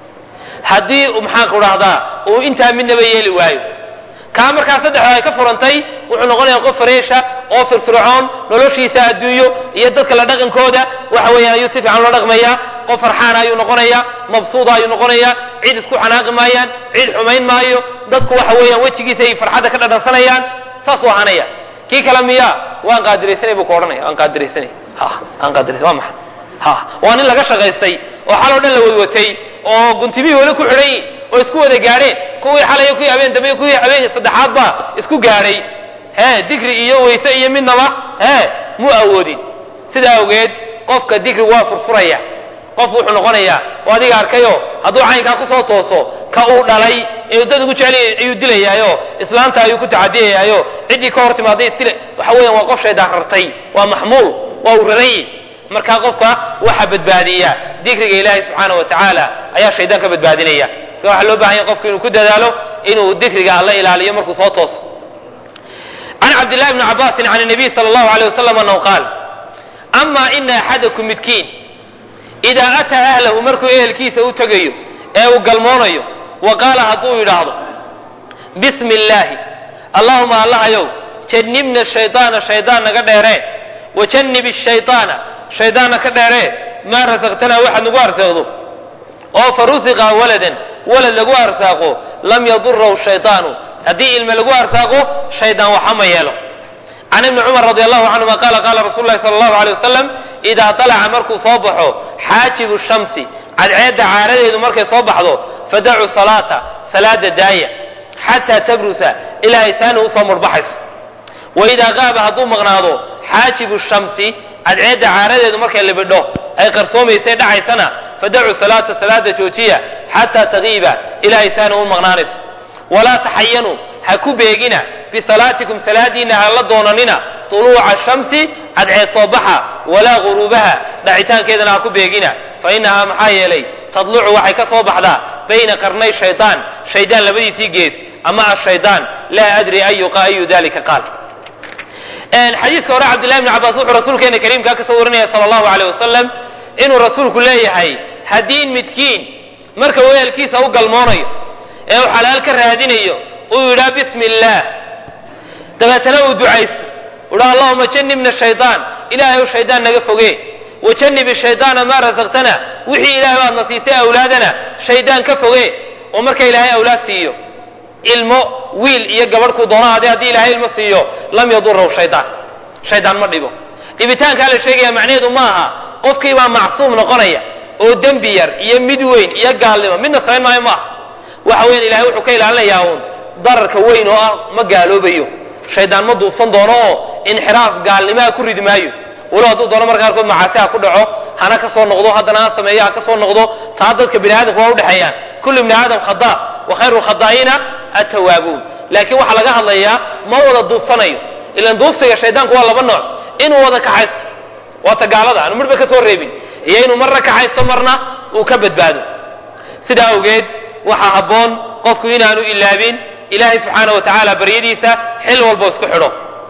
Speaker 1: haddii maxaan ku dhahdaa uu intaa midnaba yeeli waayo kaa markaa saddexda ay ka furantay wuxuu noqonayaa qof fareesha oo firfircoon noloshiisa adduunyo iyo dadka la dhaqankooda waxa weeyaan ayuu si fiican loo dhaqmaya qof farxaana ayuu noqonaya mabsuuda ayuu noqonaya cid isku xanaaqi maayaan cid xumayn maayo dadku waxa weeyaan wejigiisa ay farxadda ka dhadhansanayaan saasuu ahaanaya kii kale miya waan qaadiraysanay buu ku odhanaya waan qaadiraysanay ha aan qaadiraysan waa maxay ha waa nin laga shaqaystay oo xaloo dhan la wadwatay oo guntimihii weli ku xidhan yihin oo isku wada gaadheen kuwii xalay kuwii habeen dambe kuwii habeen saddexaad baa isku gaadhay he dikri iyo weyse iyo midnaba he mu awoodin sidaa awgeed qofka dikri waa furfuraya qof wuxuu noqonayaa oo adiga arkayo hadduu caynkaa kusoo tooso ka uu dhalay ee dad ugu jecel ayuu dilayaayo islaanta ayuu ku tacadiyayaayo ciddii ka hor timaaday istile waxa weeyaan waa qof shaydaan rartay waa maxmuul waa uu raran yihi markaa qofka waxa badbaadiya dikriga ilaahay subxaana wa tacaala ayaa shaydaan ka badbaadinaya marka waxaa loo bahan yahay qofku inuu ku dadaalo inuu dikriga alla ilaaliyo markuu soo tooso can cabdillahi bni cabaasin can nabiy sala allahu aleyh wasalam annahu qaal ama ina axadakum midkiin idaa ataa ahlahu markuu ehelkiisa u tegayo ee uu galmoonayo wa qaala hadduu yidhaahdo bismi illaahi allahuma allahayow jannibna shaydaana shaydaan naga dheeree wajannib shaydaana shaydaanna ka dheeree maa rasaqtanaa waxaad nagu arsaaqdo oo fa rusiqa waladan walad lagu arsaaqo lam yadurahu shaydaanu haddii ilme lagu arsaaqo shaydaan waxa ma yeelo can ibni cumar radi allahu canhuma qaala qaala rasulu lahi sala allahu alay wasalam idaa talaca markuu soo baxo xaajibu shamsi cadceedda caaradeedu markay soo baxdo fadacu salaata salaada daaya xataa tabrusa ilaa ay taani usoo murbaxayso waidaa qaaba hadduu maqnaado xaajibu shamsi cadceedda caaradeedu markay libidho ay qarsoomaysay dhacaysana fadacu salaata salaada joojiya xataa tagiiba ilaa ay taani u maqnaanayso walaa taxayanuu ha ku beegina bisalaatikum salaadiinna ha la doonanina tuluuca shamsi cadceed soo baxa walaa guruubaha dhacitaankeedana ha ku beegina fa innahaa maxaa yeelay tadlucu waxay ka soo baxdaa bayna qarnay shaydaan shaydaan labadiisii gees ama ashaydaan laa adri ayuqa ayu dalika qaal xadiiska hore cabdillahi bni cabbaas wuxuu rasuulkeena kariimkaa ka soo warinaya sala allahu aleyh wasalam inuu rasuulku leeyahay haddii midkiin marka weelkiisa u galmoonayo ee uu xalaal ka raadinayo uu yidhaa bismi illaah dabeetana uu ducaysto uha allahuma janibna shaydaan ilaahay shaydaan naga foge wajanib shaydaana maa rasaqtana wixii ilahay baadna siisay awlaadana shaydaan ka foge oo marka ilaahay awlaad siiyo ilmo wiil iyo gabadh ku doona ade haddii ilaahay ilmo siiyo lam yadurahu shaydaan shaydaan ma dhibo dhibitaankaa la sheegaya macnaheedu ma aha qofkii baa macsuum noqonaya oo dembi yar iyo mid weyn iyo gaalnimo midna samayn maayo maaha waxa weyan ilahay wuxuu ka ilaalinayaa uun dararka weyn oo ah ma gaaloobayo shaydaan ma duubsan doono oo inxiraaf gaalnimaha ku ridi maayo walow hadduu doono marka qaarkood macaasi ha ku dhaco hana ka soo noqdo haddana ha sameeyo ha ka soo noqdo taa dadka bini aadamka waa udhexeeyaan kullu ibni aadam khada wa khayru lkhadaa'iina atawaabuun laakiin waxaa laga hadlayaa ma wada duubsanayo ilan duubsiga shaydaanku waa laba nooc inuu wada kaxaysto waa ta gaalada aanu marba ka soo reebin iyo inuu marna kaxaysto marna uu ka badbaado sidaa awgeed waxaa habboon qofku inaanu ilaabin ilaahay subxaana wa tacaala baryadiisa xil walbo isku xidho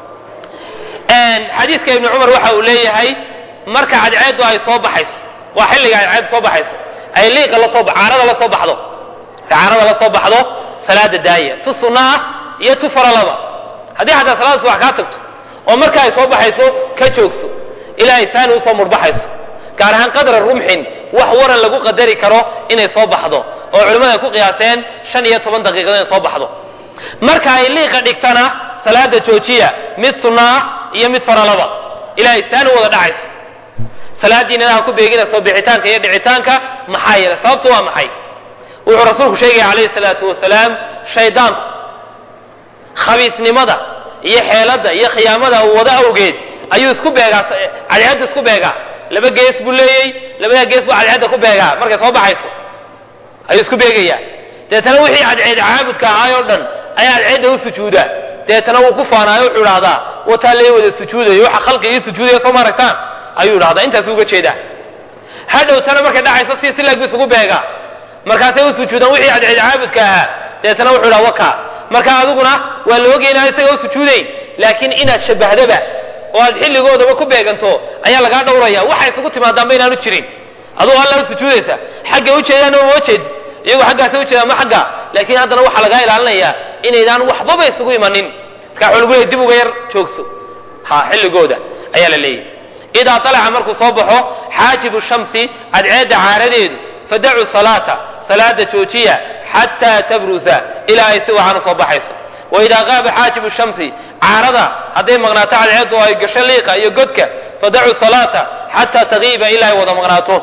Speaker 1: xadiiska ibni cumar waxa uu leeyahay marka cadceeddu ay soo baxayso waa xilliga cadceeddu soo baxayso ay liiqa lasoo caarada la soo baxdo caarada la soo baxdo salaada daaya tu sunna ah iyo tu faralaba haddii xataa salaada subax kaa tagto oo marka ay soo baxayso ka joogso ilaa ay saani usoo murbaxayso gaar ahaan qadra rumxin wax waran lagu qadari karo inay soo baxdo oo culimmadu ay ku qiyaaseen shan iyo toban daqiiqado inay soo baxdo marka ay liiqa dhigtana salaada joojiya mid sunna ah iyo mid faralaba ilaa ay saani wada dhacayso salaadiina ha ku beegina soo bixitaanka iyo dhicitaanka maxaa yeelay sababtu waa maxay wuxuu rasuulku sheegaya calayhi salaatu wasalaam shaydaanku khabiisnimada iyo xeeladda iyo khiyaamada uu wada awgeed ayuu isku beegaa cadceedda isku beegaa laba gees buu leeyey labadaa gees buu cadceedda ku beegaa markay soo baxayso ayuu isku beegayaa deetana wixii cadceed caabudka ahaay oo dhan ayaa cadceedda u sujuudaa deetana wuu ku faanaayo wuxuu idhahdaa wataa lee wada sujuudayo waxa khalqi ii sujuudaya soo maaragtaan ayuu idhahdaa intaasuu uga jeedaa hadhowtana markay dhacayso si silaag bu isugu beegaa markaasay u sujuudaan wixii cadceed caabudka ahaa deetana wuxuu idhaha waka marka adiguna waa la ogay inaan isaga u sujuudayn laakiin inaad shabahdaba oo aad xilligoodaba ku beeganto ayaa lagaa dhowraya waxa isugu timaadaanba inaanu jirin adugu alla u sujuudaysa xagga ujeedaana uma jeedi iyagu xaggaasa ujeedaan ma xagga laakiin haddana waxaa lagaa ilaalinayaa inaydaan waxbaba isugu imanin marka waxa lagu leeyay dib uga yar joogso ha xilligooda ayaa la leeyahy idaa alaca markuu soo baxo xaajibu shamsi cadceedda caaradeedu fadacu salaata salaada joojiya xataa tabrusa ilaa ay si wacan u soo baxayso waidaa qaaba xaajibu shamsi caarada hadday maqnaato cadceeddu oo ay gasho liiqa iyo godka fadacu salaata xataa tagiiba ilaa ay wada maqnaato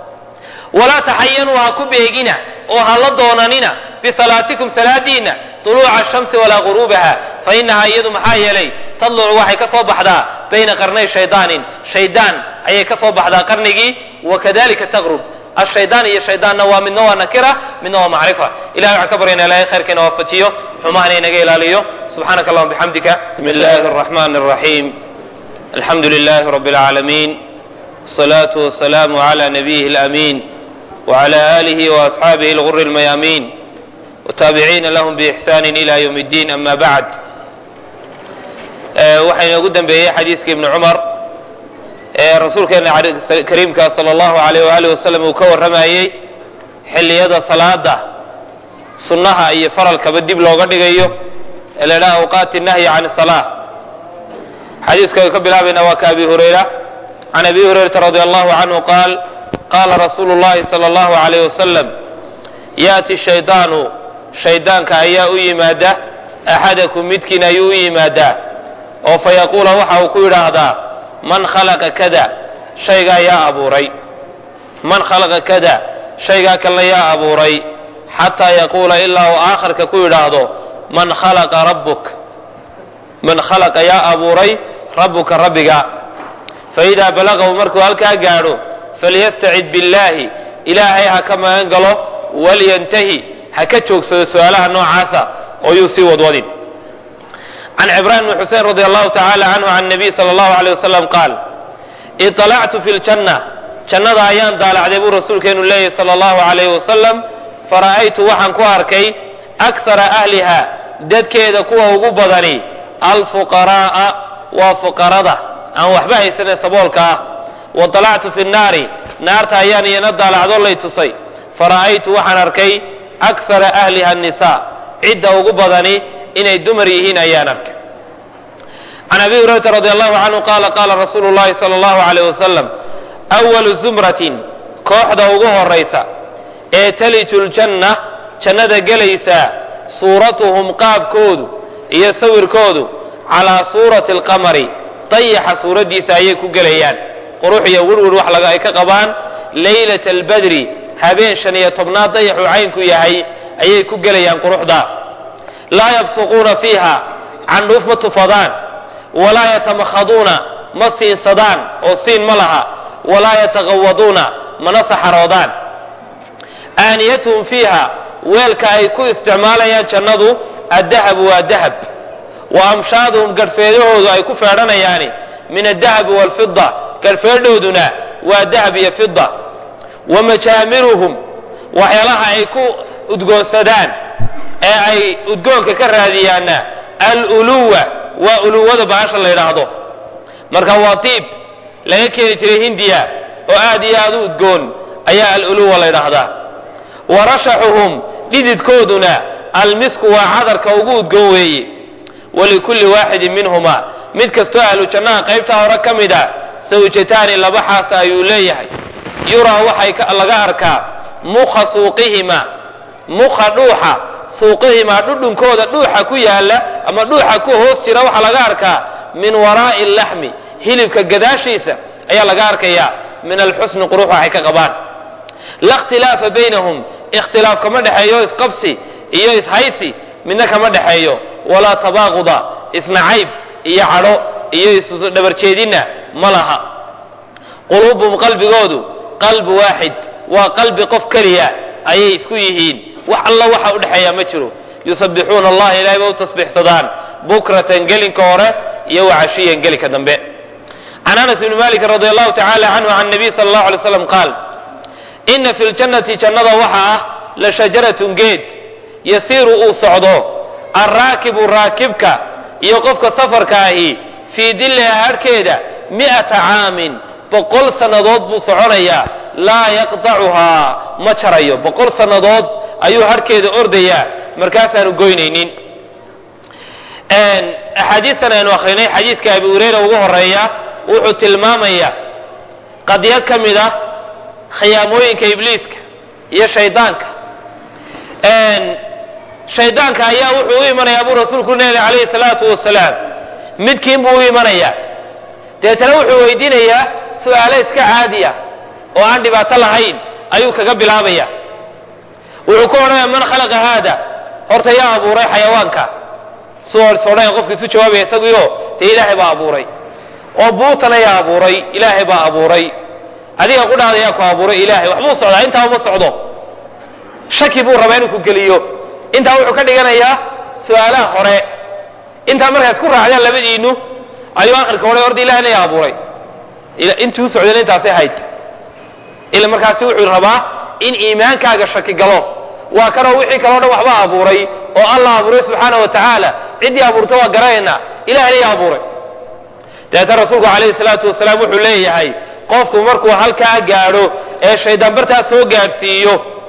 Speaker 1: walaa taxayanuu ha ku beegina oo ha la doonanina bisalaatikum salaadiinna tuluuca shamsi walaa guruubaha fa inahaa iyadu maxaa yeelay tadlucu waxay ka soo baxdaa bayna qarnay shaydaanin shaydaan ayay ka soo baxdaa qarnigii wakadalika taqrub ashaydaan iyo shaydaanna waa midna waa nakira midna waa macrifa ilahay waxaan ka baryana ilahay khayrkeena waafajiyo xumahana inaga ilaaliyo subxaanaka allahuma bixamdika bismi illahi arraxmani arraxiim alxamdu lilahi rabbi alcaalamiin wasalaatu wasalaamu cala nabiyihi alaamiin وعلى آله وأصحابه الغر الميامين والتابعين لهم بإحسان إلى يوم الدين أما بعد waxaa inoogu dambeeyey xadiiska ibni cumar ee rasuulkeena kariimka sala allahu alayh waali wasalam uu ka warramayey xilliyada salaada sunnaha iyo faralkaba dib looga dhigayo ee la idhaha awqaati nahyi can salaa xadiiska ay ka bilaabayna waa ka abi hurayra can abi hurayrata radi allahu canhu qaal qaala rasuulu llahi sala allahu alayh wasalam yaati shaydaanu shaydaanka ayaa u yimaada axadakum midkiin ayuu u yimaadaa oo fa yaquula waxa uu ku yidhaahdaa man khalaqa kada shaygaa yaa abuuray man khalaqa kada shaygaa kalena yaa abuuray xataa yaquula ilaa uu aakhirka ku yidhaahdo man khalaqa rabbuk man khalaqa yaa abuuray rabbuka rabbiga faidaa balagahu markuu halkaa gaadho falyastacid billaahi ilaahay ha ka magan galo walyantahi ha ka joogsado su-aalaha noocaasa oo yuu sii wadwadin can cibraan bni xusein radi allahu tacaala canhu can nabiy sala allahu aleyh wasalam qaal iطalactu fi ljanna jannada ayaan daalacday buu rasuulkeenu leeyahy sala allahu alayh wasalam fara'aytu waxaan ku arkay akhara ahliha dadkeeda kuwa ugu badani alfuqaraa'a waa fuqarada aan waxba haysanee saboolka ah waطalactu fi nnaari naarta ayaan iyana daalacdo lay tusay fara'aytu waxaan arkay akhara ahliha annisaa cidda ugu badani inay dumar yihiin ayaan arkay can abi hurayrata radi allahu canhu qaala qaala rasuulu llahi sala allahu alayh wasalam awalu zumratin kooxda ugu horaysa ee taliju ljanna jannada gelaysaa suuratuhum qaabkoodu iyo sawirkoodu calaa suurati alqamari dayaxa suuraddiisa ayay ku gelayaan qurux iyo wirwir wax laga ay ka qabaan laylata albadri habeen shan iyo tobnaad dayaxuu caynku yahay ayay ku gelayaan quruxda laa yabsuquuna fiiha candhuuf ma tufadaan walaa yatamakhaduuna ma siinsadaan oo siin ma laha walaa yataqawaduuna mana saxaroodaan aaniyatuhum fiiha weelka ay ku isticmaalayaan jannadu addahabu waa dahab wa amshaaduhum garhfeedahoodu ay ku feedhanayaani min adahabi waalfida garhfeedhooduna waa dahab iyo fida wa majaamiruhum waxyaalaha ay ku udgoonsadaan ee ay udgoonka ka raadiyaanna aluluwa waa uluwada bahasha la yidhaahdo marka waa diib laga keeni jiray hindiya oo aad iyo aad u udgoon ayaa aluluwa la yidhaahdaa wa rashaxuhum dhididkooduna almisku waa cadarka ugu udgoon weeye walikulli waaxidin minhuma mid kastoo ahlu jannaha qaybtaa hore ka mid a sawjataani laba xaasa ayuu leeyahay yuraa waxay laga arkaa mukha suuqihima mukha dhuuxa suuqihimaa dhudhunkooda dhuuxa ku yaala ama dhuuxa ku hoos jira waxaa laga arkaa min waraa'i laxmi hilibka gadaashiisa ayaa laga arkayaa min alxusni qurux waxay ka qabaan la ikhtilaafa baynahum ikhtilaaf kama dhexeeyo isqabsi iyo ishaysi midna kama dhexeeyo walaa tabaaquda isnacayb iyo cadho iyo isdhabarjeedinna ma laha quluubuhum qalbigoodu qalbi waaxid waa qalbi qof keliya ayay isku yihiin wax alla waxa u dhexeeya ma jiro yusabbixuuna allaha ilahay ba u tasbiixsadaan bukratan gelinka hore iyo wacashiyan gelinka dambe can anas ibni malik radi allahu tacala canhu can nabiy sala allahu alay slam qaal ina fi ljannati jannada waxa ah la shajaratun geed yasiiru uu socdo alraakibu raakibka iyo qofka safarka ahi fii dillaha harhkeeda mi'ata caamin boqol sannadood buu soconayaa laa yaqdacuhaa ma jarayo boqol sannadood ayuu harhkeeda ordayaa markaasaanu goynaynin axaadiistan aynu akrinay xadiiska abi hureyra ugu horeeya wuxuu tilmaamaya qadiyad ka mid ah khiyaamooyinka ibliiska iyo shaydaanka shaydaanka ayaa wuxuu u imanayaa buu rasuulku leeyahy calayhi salaatu wasalaam midkiin buu u imanayaa deetana wuxuu weydiinayaa su-aalo iska caadiya oo aan dhibaato lahayn ayuu kaga bilaabaya wuxuu ku odhanaya man khalaqa haada horta yaa abuuray xayawaanka sodhanaya qofka isu jawaabaya isaguyo dee ilaahay baa abuuray oo buutana yaa abuuray ilaahay baa abuuray adiga qudhaada yaa ku abuuray ilaahay waxbuu socdaa intaa uma socdo shaki buu rabaa inuu ku geliyo intaa wuxuu ka dhiganayaa su-aalaha hore intaa markaa isku raacdaan labadiinu ayuu akhirka odhay horta ilahayna yaa abuuray intuu socdeen intaasay hayd ila markaasi wuxuu rabaa in iimaankaaga shaki galo waa kanoo wixii kaleo dhan waxba abuuray oo allah abuuray subxaana wa tacaala ciddii abuurta waa garanayna ilahayna yaa abuuray dabeetana rasuulku calayhi salaatu wasalaam wuxuu leeyahay qofku markuu halkaa gaadho ee shaydaan bartaa soo gaadhsiiyo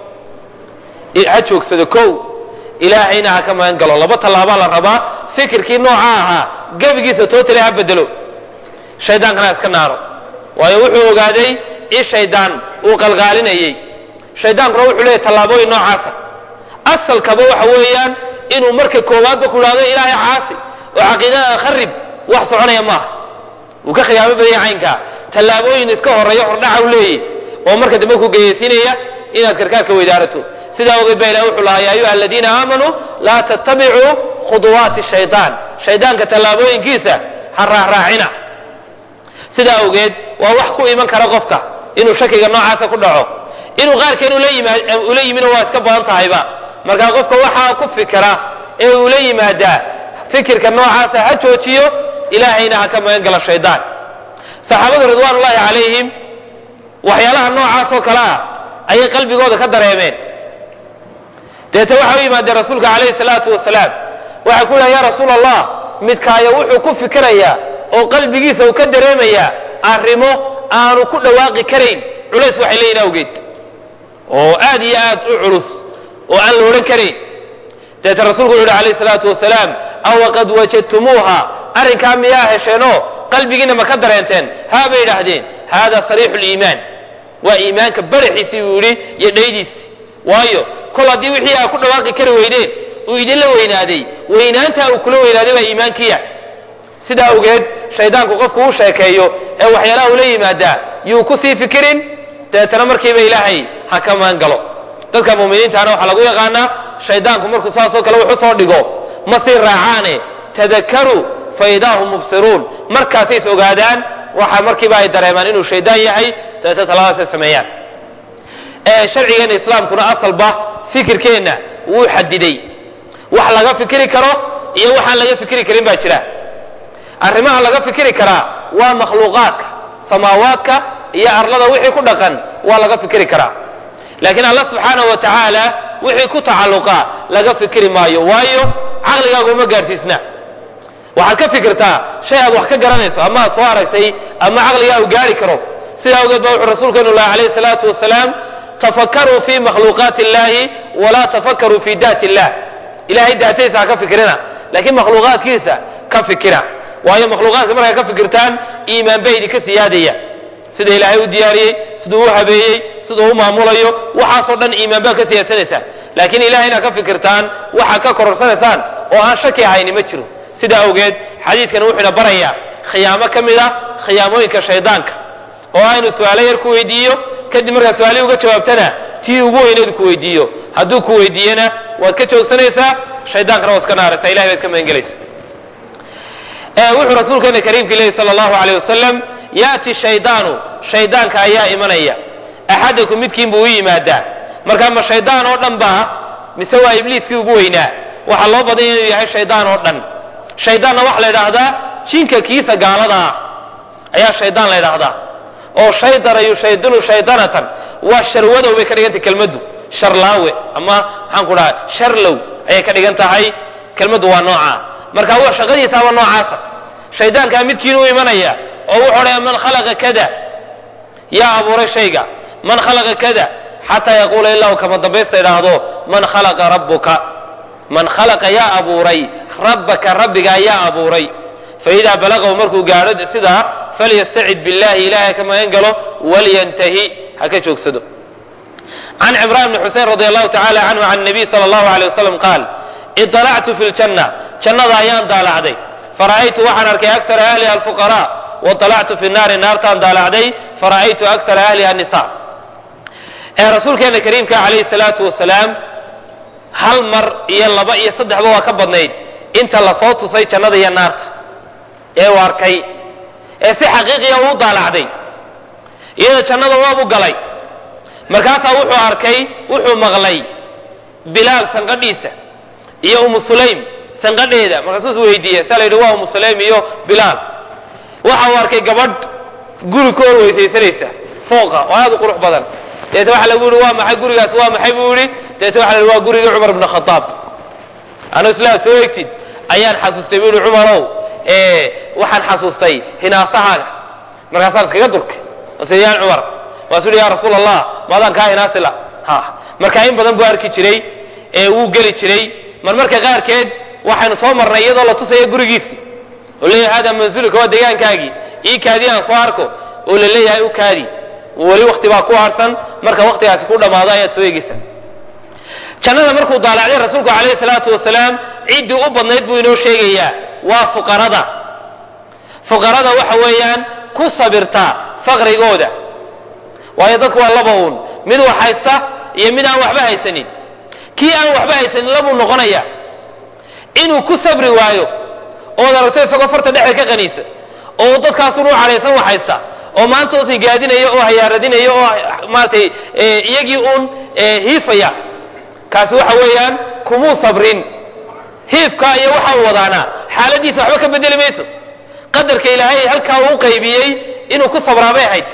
Speaker 1: ha joogsado kow ilaahayna ha ka magan galo laba tallaabaa la rabaa fikirkii nooca ahaa gebigiisa tootale ha bedelo shaydaankana ha iska naaro waayo wuxuu ogaaday in shaydaan uu qalqaalinayey shaydaankuna wuxuu leeyahy tallaabooyin noocaasa asalkaba waxa weeyaan inuu marka koowaadba ku idhahdo ilaahay caasi oo caqiidada kharib wax soconaya maaha wuu ka khiyaamo badanya caynkaa tallaabooyin iska horeeya hordhaca u leeyahy oo marka dambe ku geyaysiinaya inaad karkaarka weydaarato sidaa ogeed baa ilahi wuxuu lahaa ya ayuha aladiina aamanuu laa tattabicuu khuduwaati shaydaan shaydaanka tallaabooyinkiisa ha raacraacina sidaa awgeed waa wax ku iman kara qofka inuu shakiga noocaasa ku dhaco inuu qaarkeen ula yimino waa iska badan tahayba markaa qofka waxaa ku fikira ee ula yimaadaa fikirka noocaasa ha joojiyo ilaahayna ha ka magan gala shaydaan saxaabadu ridwaan ullahi calayhim waxyaalaha noocaas oo kale ah ayay qalbigooda ka dareemeen deete waxay u yimaadeen rasuulka calayhi salaatu wasalaam waxay ku yidhaha ya rasuul allah midkaayo wuxuu ku fikirayaa oo qalbigiisa uu ka dareemayaa arrimo aanu ku dhawaaqi karayn culays waxay leeyihin awgeed oo aad iyo aad u culus oo aan la odhan karayn deete rasuulku wuxu uhi alayhi salaatu wasalaam awa qad wajadtumuuha arrinkaa miyaa hesheenoo qalbigiina ma ka dareenteen haa bay idhaahdeen hada sariixu liimaan waa iimaanka baraxiisii buu yidhi iyo dhaydiisi waayo kol haddii wixii aa ku dhawaaqi kari weydeen uu idinla weynaaday weynaantaa uu kula weynaaday baa iimaankiya sidaa awgeed shaydaanku qofku u sheekeeyo ee waxyaalaha ula yimaadaa yuu ku sii fikirin dabeetana markiiba ilaahay ha ka maan galo dadka muuminiintaana waxaa lagu yaqaanaa shaydaanku markuu saasoo kale wuxu soo dhigo ma sii raacaane tadakaruu fa idaa hum mubsiruun markaasay is ogaadaan waxa markiiba ay dareemaan inuu shaydaan yahay dabeetna taladaasay sameeyaan sharcigeena islaamkuna asalba fikirkeenna wuu xadiday wax laga fikiri karo iyo waxaan laga fikiri karin baa jira arrimaha laga fikiri karaa waa makhluuqaadka samaawaadka iyo arlada wixii ku dhaqan waa laga fikiri karaa laakiin allah subxaanahu wa tacaala wixii ku tacalluqa laga fikiri maayo waayo caqligaagu uma gaadhsiisna waxaad ka fikirtaa shay aad wax ka garanayso ama aad soo aragtay ama caqligaa u gaari karo sidaa awgeed ba wuxuu rasuulkeenu lahi alayhi salaatu wasalaam tafakaruu fi makhluuqaati illahi walaa tafakaruu fi daati illah ilahay daatadiisa ha ka fikirina laakiin makhluuqaadkiisa ka fikira waayo makhluuqaadka markay ka fikirtaan iimaan ba idinka siyaadaya sida ilaahay u diyaariyey siduu u habeeyey siduu u maamulayo waxaasoo dhan iimaan baa ka siyaadsanaysaa laakiin ilahay inaad ka fikirtaan waxaad ka kororsanaysaan oo aan shaki ahayni ma jiro sidaa awgeed xadiidkan wuxuuna barayaa khiyaamo ka mid a khiyaamooyinka shaydaanka oo aynu su-aalo yar ku weydiiyo kadib markaa su-aalihii uga jawaabtana tii ugu weyneed ku weydiiyo hadduu ku weydiiyena waad ka joogsanaysaa shaydaankana waa iska naaraysaa ilahay baad ka magangelaysa wuxuu rasuulkeena kariimkii lehi sala allahu alayh wasalam yaati shaydaanu shaydaanka ayaa imanaya axadakum midkiin buu u yimaadaa marka ma shaydaan oo dhan baa mise waa ibliiskii ugu weynaa waxaa loo badanya inuu yahay shaydaan oo dhan shaydaanna waxaa la idhaahdaa jinka kiisa gaaladaa ayaa shaydaan la idhaahdaa oo shaydana yushaydinu shaydanatan waa sharwadow bay ka dhigantay kelmaddu sharlaawe ama maxaan ku dhaha sharlow ayay ka dhigan tahay kelmaddu waa noocaa marka w shaqadiisaaba noocaasa shaydaankaa midkiin u imanaya oo wuxuu odhaya man khalaqa kada yaa abuuray shayga man khalaqa kada xataa yaquula ilaa kama dambaysta idhaahdo man khalaqa rabbuka man khalaqa yaa abuuray rabbaka rabbigaa yaa abuuray faidaa balagahu markuu gaadho sidaa falyastacid billahi ilahay ka magan galo walyantahi ha ka joogsado can cimraan bni xusein radi allahu tacala canhu can nabiy sala allahu alay wasalam qaal iطalactu fi ljanna jannada ayaan daalacday fara'aytu waxaan arkay akara ahliha alfuqara waطalactu fi naari naartaan daalacday fara'aytu akara ahliha nisa ee rasuulkeena kariimka calayhi salaatu wasalaam hal mar iyo laba iyo saddexba waa ka badnayd inta lasoo tusay jannada iyo naarta ee u arkay ee si xaqiiqiya uu daalacday iyada jannada waabu galay markaasaa wuxuu arkay wuxuu maqlay bilaal sanqadhiisa iyo umu sulaym sanqadheeda markaasuu weydiiye saa la yidhi waa umu sulaym iyo bilaal waxa uu arkay gabadh guri ka hor weysaysanaysa fooqa oo aad u qurux badan deete waxa lagu yihi waa maxay gurigaas waa maxay buu yihi deete waxa la yihi waa gurigii cumar bn khadaab anu islaa soo egtid ayaan xasuustay buu yihi cumarow waxaan xasuustay hinaasahaaga markaasaan iskaga durkay sayaan cumar waasuu yihi ya rasuul allah maadaan kaa hinaasila ha marka in badan buu arki jiray ee wuu geli jiray marmarka qaarkeed waxaynu soo marnay iyadoo la tusaya gurigiisi oo leeyahay hada manzulika waa deegaankaagii ii kaadi aan soo arko oo la leeyahay u kaadi weli wakti baa ku harsan marka waktigaasi ku dhammaado ayaad soo eegeysa jannada markuu daalacday rasuulku calayhi salaatu wasalaam ciddii u badnayd buu inoo sheegayaa waa fuqarada fuqarada waxa weeyaan ku sabirta faqrigooda waayo dadku waa laba uun mid wax haysta iyo mid aan waxba haysanin kii aan waxba haysanin labuu noqonaya inuu ku sabri waayo ood aragto isagoo farta dhexda ka qaniisa oo dadkaasun u cadhaysan wax haysta oo maanta usi gaadinaya oo hayaaradinaya oo maaratay iyagii uun hiifaya kaasi waxa weeyaan kumuu sabrin hiifka iyo waxa uu wadaana xaaladiisa waxba ka bedeli mayso qadarka ilaahay halkaa uu qaybiyey inuu ku sabraa bay ahayd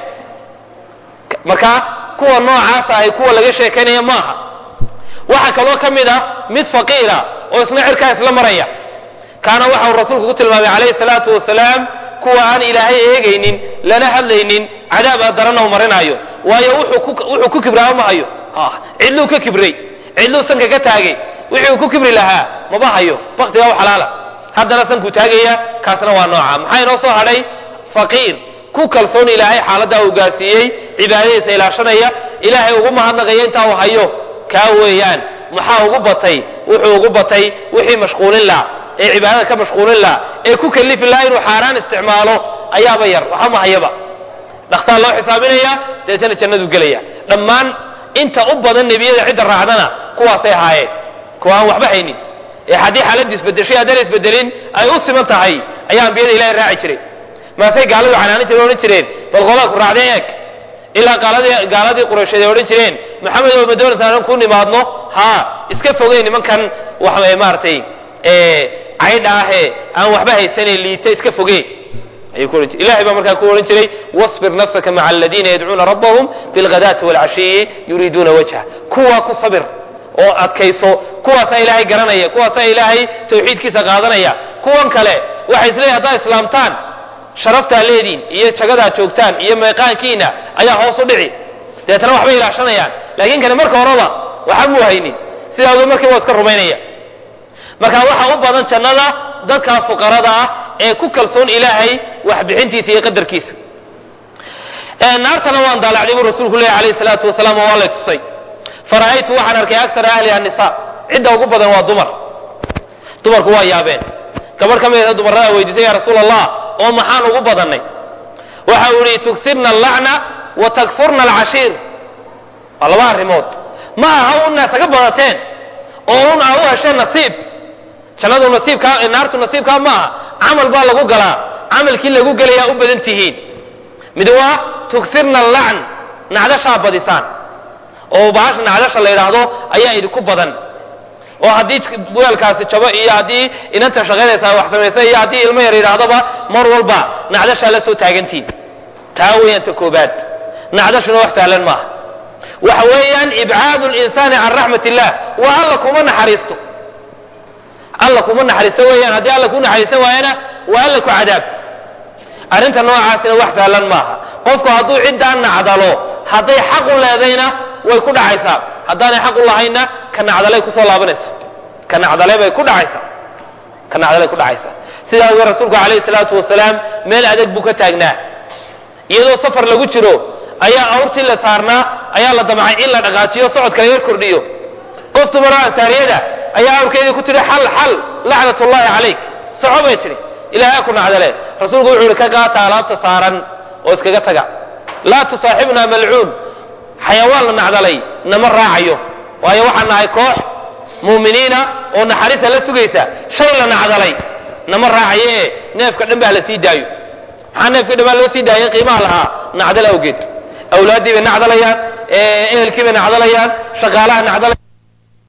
Speaker 1: marka kuwa noocaasa ahay kuwa laga sheekaynaya maaha waxaa kaloo ka mid a mid faqiira oo isna cirkaa isla maraya kaana waxa uu rasuulku ku tilmaamay calayhi salaatu wasalaam kuwa aan ilaahay eegaynin lana hadlaynin cadaab a darana u marinaayo waayo wuxuu ku kibraaba ma hayo cidluu ka kibray cidluu sanka ka taagay wixii uu ku kibri lahaa maba hayo baktigaa u xalaala haddana sankuu taagaya kaasna waa nooca maxaa inoo soo hadhay faqiir ku kalsoon ilaahay xaaladdaa uu gaarsiiyey cibaadadiisa ilaashanaya ilaahay ugu mahadnaqaya intaa uu hayo kaa weeyaan maxaa ugu batay wuxuu ugu batay wixii mashquulin laha ee cibaadada ka mashquulin laha ee ku kalifi laha inuu xaaraan isticmaalo ayaaba yar waxa mahayaba dhakhtaar loo xisaabinaya deetana jannadu gelaya dhammaan inta u badan nebiyada cidda raacdana kuwaasay ahaayeen kuwa aan waxba haynin ee haddii xaaladdu isbedeshay haddana isbedelin ay u siman tahay ayaa ambiyada ilahay raaci jiray maasay gaaladu canaanin jireen odhan jireen bal qolaa ku raacdeen eeg ilaa gaaladii gaaladii quraysheed ay odhan jireen maxamed oo ma doonaysa anan ku nimaadno haa iska fogey nimankan wax maaragtay caydha ahee aan waxba haysanayn liita iska fogee ayuu ku ohan jiray ilahay baa markaa ku odhan jiray wasbir nafsaka maca aladiina yadcuuna rabbahum bilghadaati waalcashiyi yuriiduuna wajha kuwaa ku sabir oo adkayso kuwaasaa ilaahay garanaya kuwaasaa ilaahay tawxiidkiisa qaadanaya kuwan kale waxay isleeyahy haddaad islaamtaan sharaftaa leediin iyo jagadaa joogtaan iyo meeqaankiina ayaa hoos u dhici deetana waxbay ilaashanayaan laakiin kane marka horeba waxa muu haynin sidaa ogeed markiiba waa iska rumaynaya marka waxa u badan jannada dadkaa fuqarada ah ee ku kalsoon ilaahay waxbixintiisa iyo qadarkiisa naartana waan daalacday buu rasuulku leeyahy alayhi salaatu wasalaam oo waa lay tusay fara'aytu waxaan arkay akara ahliha nisa cidda ugu badan waa dumar dumarku waa yaabeen gabarh ka mid dumarada weydiisay ya rasuul allah oo maxaan ugu badannay waxa uu yihi tugsirna allacna wa takfurna alcashiir waa laba arrimood ma aha una saga badateen oo un a u hesheen nasiib jannadu nasiibkaa naartu nasiibkaa ma aha camal baa lagu galaa camalkii lagu gelayaa u badan tihiin mid waa tugsirna allacn nacdashaa badisaan oo bahasha nacdasha la yidhaahdo ayaa idinku badan oo haddii weelkaasi jabo iyo haddii inanta shaqaynaysaa wax samaysa iyo haddii ilmo yar yidhaahdoba mar walba nacdashaa la soo taagantiin taa weeyaan ta koobaad nacdashuna wax sahlan maaha waxa weeyaan ibcaadu linsaani can raxmat illah waa alla kuma naxariisto alla kuma naxariisto weeyaan haddii alla ku naxariisan waayana waa alla ku cadaab arrinta noocaasina wax sahlan maaha qofku hadduu ciddaan nacdalo hadday xaq u leedayna way ku dhacaysaa haddaanay xaq u lahaynna ka nacdalay kusoo laabanaysa ka nacdale bay ku dhacaysaa ka nacdalay ku dhacaysaa sidaa awgeed rasuulku calayhi salaatu wasalaam meel adag buu ka taagnaa iyadoo safar lagu jiro ayaa awrtii la saarnaa ayaa la damcay in la dhaqaajiyo socodka la yar kordhiyo qof dumaro ansaariyada ayaa awrkeedii ku tidhi xal xal lacnat ullahi calayk soco bay tidhi ilahay ha ku nacdale rasuulku wuxuu ihi ka qaata alaabta saaran oo iskaga taga laa tusaaxibna malcuun xayawaan la nacdalay nama raacayo waayo waxaan nahay koox muuminiina oo naxariista la sugaysa shay la nacdalay nama raacayo ee neefka dhan baa la sii daayo maxaa neefka dhan baa loo sii daayay qiimaha lahaa nacdal awgeed awlaaddii bay nacdalayaan ehelkii bay nacdalayaan shaqaalaha nacdalayaan